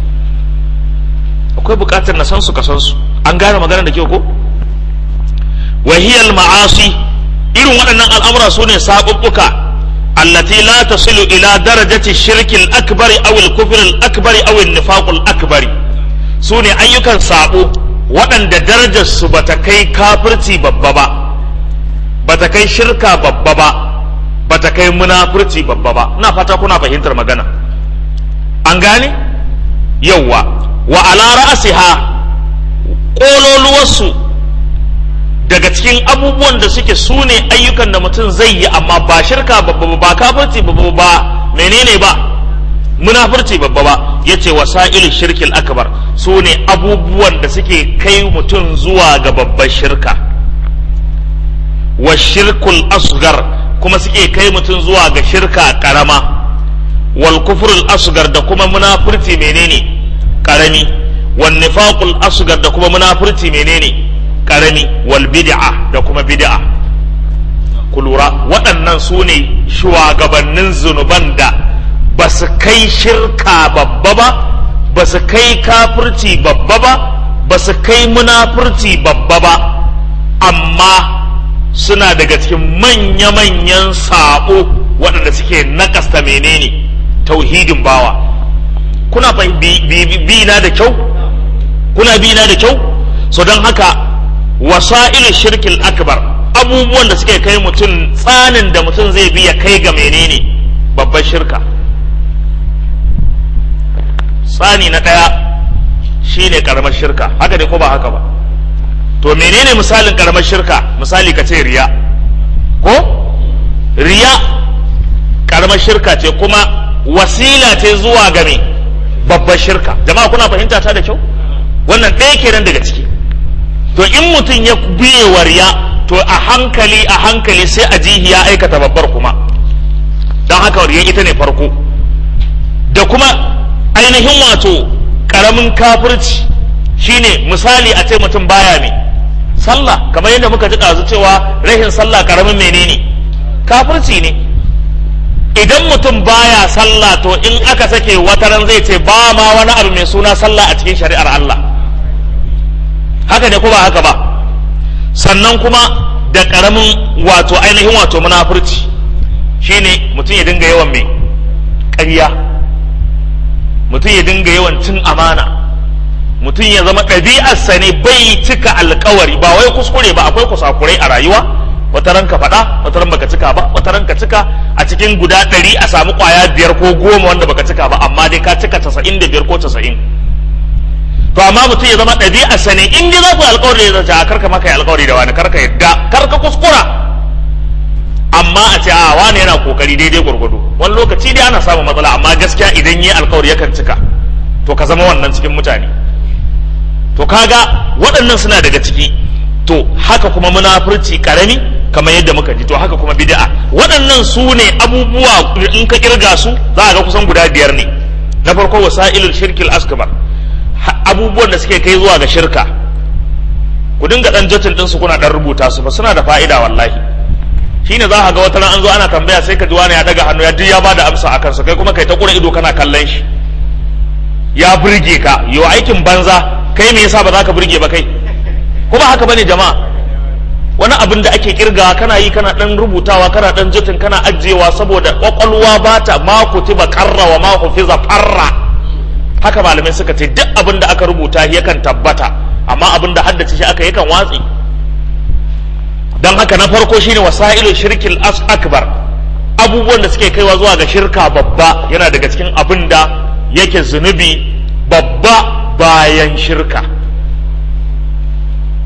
akwai bukatar na san su ka san su an gane magana da kyau ko wahiyal ma'asi irin waɗannan al'amura su ne saɓuɓɓuka allati la tasilu ila darajati shirki al-akbar aw al-kufr al-akbar aw an-nifaq al-akbar su ne ayyukan sabo waɗanda darajar su bata kai kafirci babba ba bata kai shirka babba ba bata kai munafurci babba ba ina fata kuna fahimtar magana an gane yawwa wa ala ra'siha kololuwarsu daga cikin abubuwan da suke su ne ayyukan da mutum zai yi amma ba shirka babba ba kafirci babba ba menene ba munafurci babba ba yace wasailu shirkil akbar su ne abubuwan da suke kai mutum zuwa ga babbar shirka wa shirkul asgar kuma suke kai mutum zuwa ga shirka karama wal kufrul asgar da kuma munafurci menene karami wan nifaqul asgar da kuma munafurci menene karami wal bid'a da kuma bid'a ku lura waɗannan su ne shugabannin zunuban da ba su kai shirka babba ba ba su kai kafirci babba ba ba su kai munafurci babba ba amma suna daga cikin manya-manyan sabo waɗanda suke nakasta menene tauhidin bawa kuna bi na da kyau kuna bi na da kyau so don haka wasa'il shirkil akbar abubuwan da suke kai mutum tsanin da mutum zai biya kai ga menene babbar shirka tsani na ɗaya shine karamar shirka haka ne ko ba haka ba to menene misalin karamar shirka misali ka ce riya ko riya karamar shirka ce kuma wasila ce zuwa ga me babbar shirka jama'a kuna fahimta ta da kyau wannan ɗaya kenan daga ciki to in mutum ya biye wa riya to a hankali a hankali sai a jihi ya aikata babbar kuma don haka riya ita ne farko da kuma ainihin wato karamin kafirci shine misali a ce mutum baya ne sallah kamar yadda muka ji ɗazu cewa rahin sallah karamin menene kafirci ne idan mutum baya sallah to in aka sake wataran zai ce ba ma wani abu mai suna sallah a cikin shari'ar Allah haka ne ko ba haka ba sannan kuma da karamin wato ainihin wato munafurci shine mutum ya dinga yawan mai ƙarya mutum ya dinga yawan cin amana mutum ya zama ɗabi'arsa ne bai cika alkawari ba wai kuskure ba akwai kusakurai a rayuwa wata ran ka faɗa wata ran baka cika ba wata ran ka cika a cikin guda ɗari a samu ƙwaya biyar ko goma wanda baka cika ba amma dai ka cika casa'in da biyar ko casa'in to amma mutum ya zama ɗabi'arsa ne in dai za ku yi alkawari da ta karka maka yi alkawari da wani karka yadda karka kuskura amma a ce a wani yana kokari daidai gwargwado wani lokaci dai ana samun matsala amma gaskiya idan yi alkawari yakan cika to ka zama wannan cikin mutane to kaga waɗannan suna daga ciki to haka kuma munafurci karami kamar yadda muka ji to haka kuma bid'a waɗannan su ne abubuwa in ka kirga su za a ga kusan guda biyar ne na farko wasailul shirkil asgabar abubuwan da suke kai zuwa ga shirka ku dinga dan jotin din su kuna dan rubuta su ba suna da fa'ida wallahi shine za ka ga wata ran an zo ana tambaya sai ka ji wani ya daga hannu ya duk ya bada amsa akan su kai kuma kai ta kura ido kana kallon shi ya burge ka yo aikin banza kai me yasa ba za ka burge ba kai kuma haka bane jama'a wani abin da ake kirga kana yi kana dan rubutawa kana dan jitin kana ajiyewa saboda kwakwalwa ba ta ma kutiba karra wa ma hufiza farra haka malamai suka ce duk abin da aka rubuta yakan tabbata amma abin da haddace shi aka yakan watsi dan haka na farko shine wasailu shirkil as akbar abubuwan da suke kaiwa zuwa ga shirka babba yana daga cikin abin da yake zunubi babba bayan shirka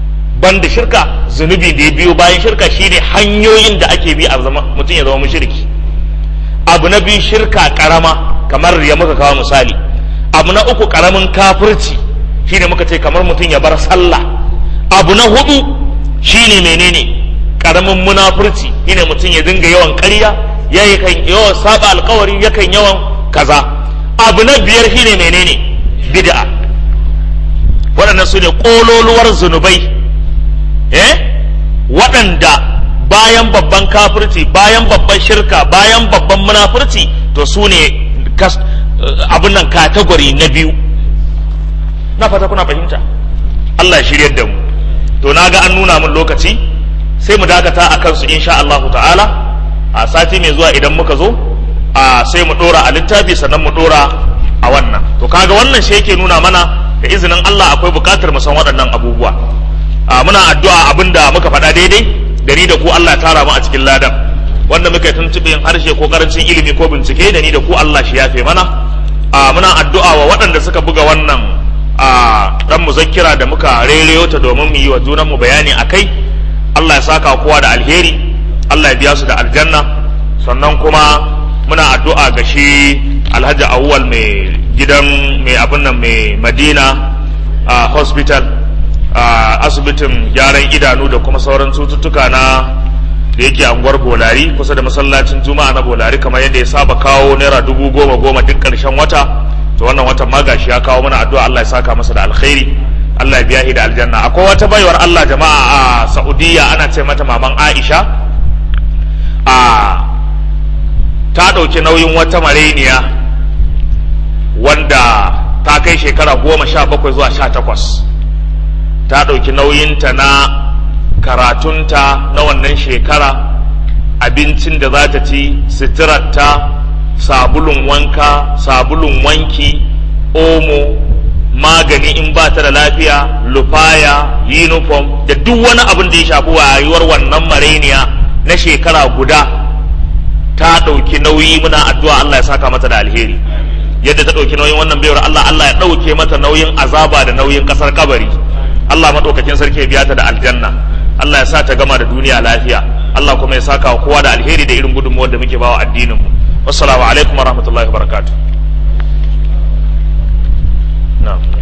banda shirka zunubi da ya biyo bayan shirka shine hanyoyin da ake bi a zama mutum ya zama mushriki abu na biyu shirka karama kamar ya muka kawo misali abu na uku karamin kafirci shine muka ce kamar mutum ya bar sallah abu na hudu shine menene karamin munafurci shine mutum ya dinga yawan ƙarya ya kan yawan saba alkawari yakan yawan kaza abu na biyar shine menene bid'a waɗannan su ne ƙololuwar zunubai eh waɗanda bayan babban kafirci bayan babban shirka bayan babban munafurci to su ne abin nan katagori na biyu na fata kuna fahimta Allah ya shiryar da mu to na ga an nuna min lokaci sai mu dakata a kansu insha Allah ta'ala a sati mai zuwa idan muka zo a sai mu dora a littafi sannan mu dora a wannan to kaga wannan shi yake nuna mana da izinin Allah akwai bukatar mu san waɗannan abubuwa a muna addu'a abinda muka faɗa daidai da ni da ku Allah ya tara mu a cikin ladan wanda muka tuntuɓe yin harshe ko karancin ilimi ko bincike da ni da ku Allah shi yafe mana a muna addu'a wa waɗanda suka buga wannan a dan muzakkira da muka rereyo ta domin mu yi wa junanmu bayani a kai Allah ya saka kowa da alheri Allah ya biya su da aljanna sannan kuma muna addu'a ga shi alhaji awwal mai gidan mai abin nan mai madina a hospital a asibitin gyaran idanu da kuma sauran cututtuka na da yake anguwar bolari kusa da masallacin juma'a na bolari kamar yadda ya saba kawo naira dubu goma goma duk ƙarshen wata to wannan watan ma gashi ya kawo mana addu'a Allah ya saka masa da alkhairi Allah ya biya shi da aljanna akwai wata baiwar Allah jama'a a Saudiya ana ce mata maman Aisha a ta ɗauki nauyin wata mareniya wanda ta kai shekara goma sha bakwai zuwa sha takwas ta ɗauki nauyinta na karatunta na wannan shekara abincin da za ta ci suturarta sabulun wanka sabulun wanki omo magani in ba ta da lafiya lufaya uniform da duk wani abin da ya shafi rayuwar wannan mareniya na shekara guda ta ɗauki nauyi muna addu'a Allah ya saka mata da alheri yadda ta ɗauki nauyin wannan bayar Allah Allah ya ɗauke mata nauyin azaba da nauyin ƙasar kabari Allah maɗaukakin sarki ya biya ta da aljanna Allah ya sa ta gama da duniya lafiya Allah kuma ya saka wa kowa da alheri da irin gudunmuwar da muke bawa addinin mu wassalamu alaikum warahmatullahi wabarakatuh na'am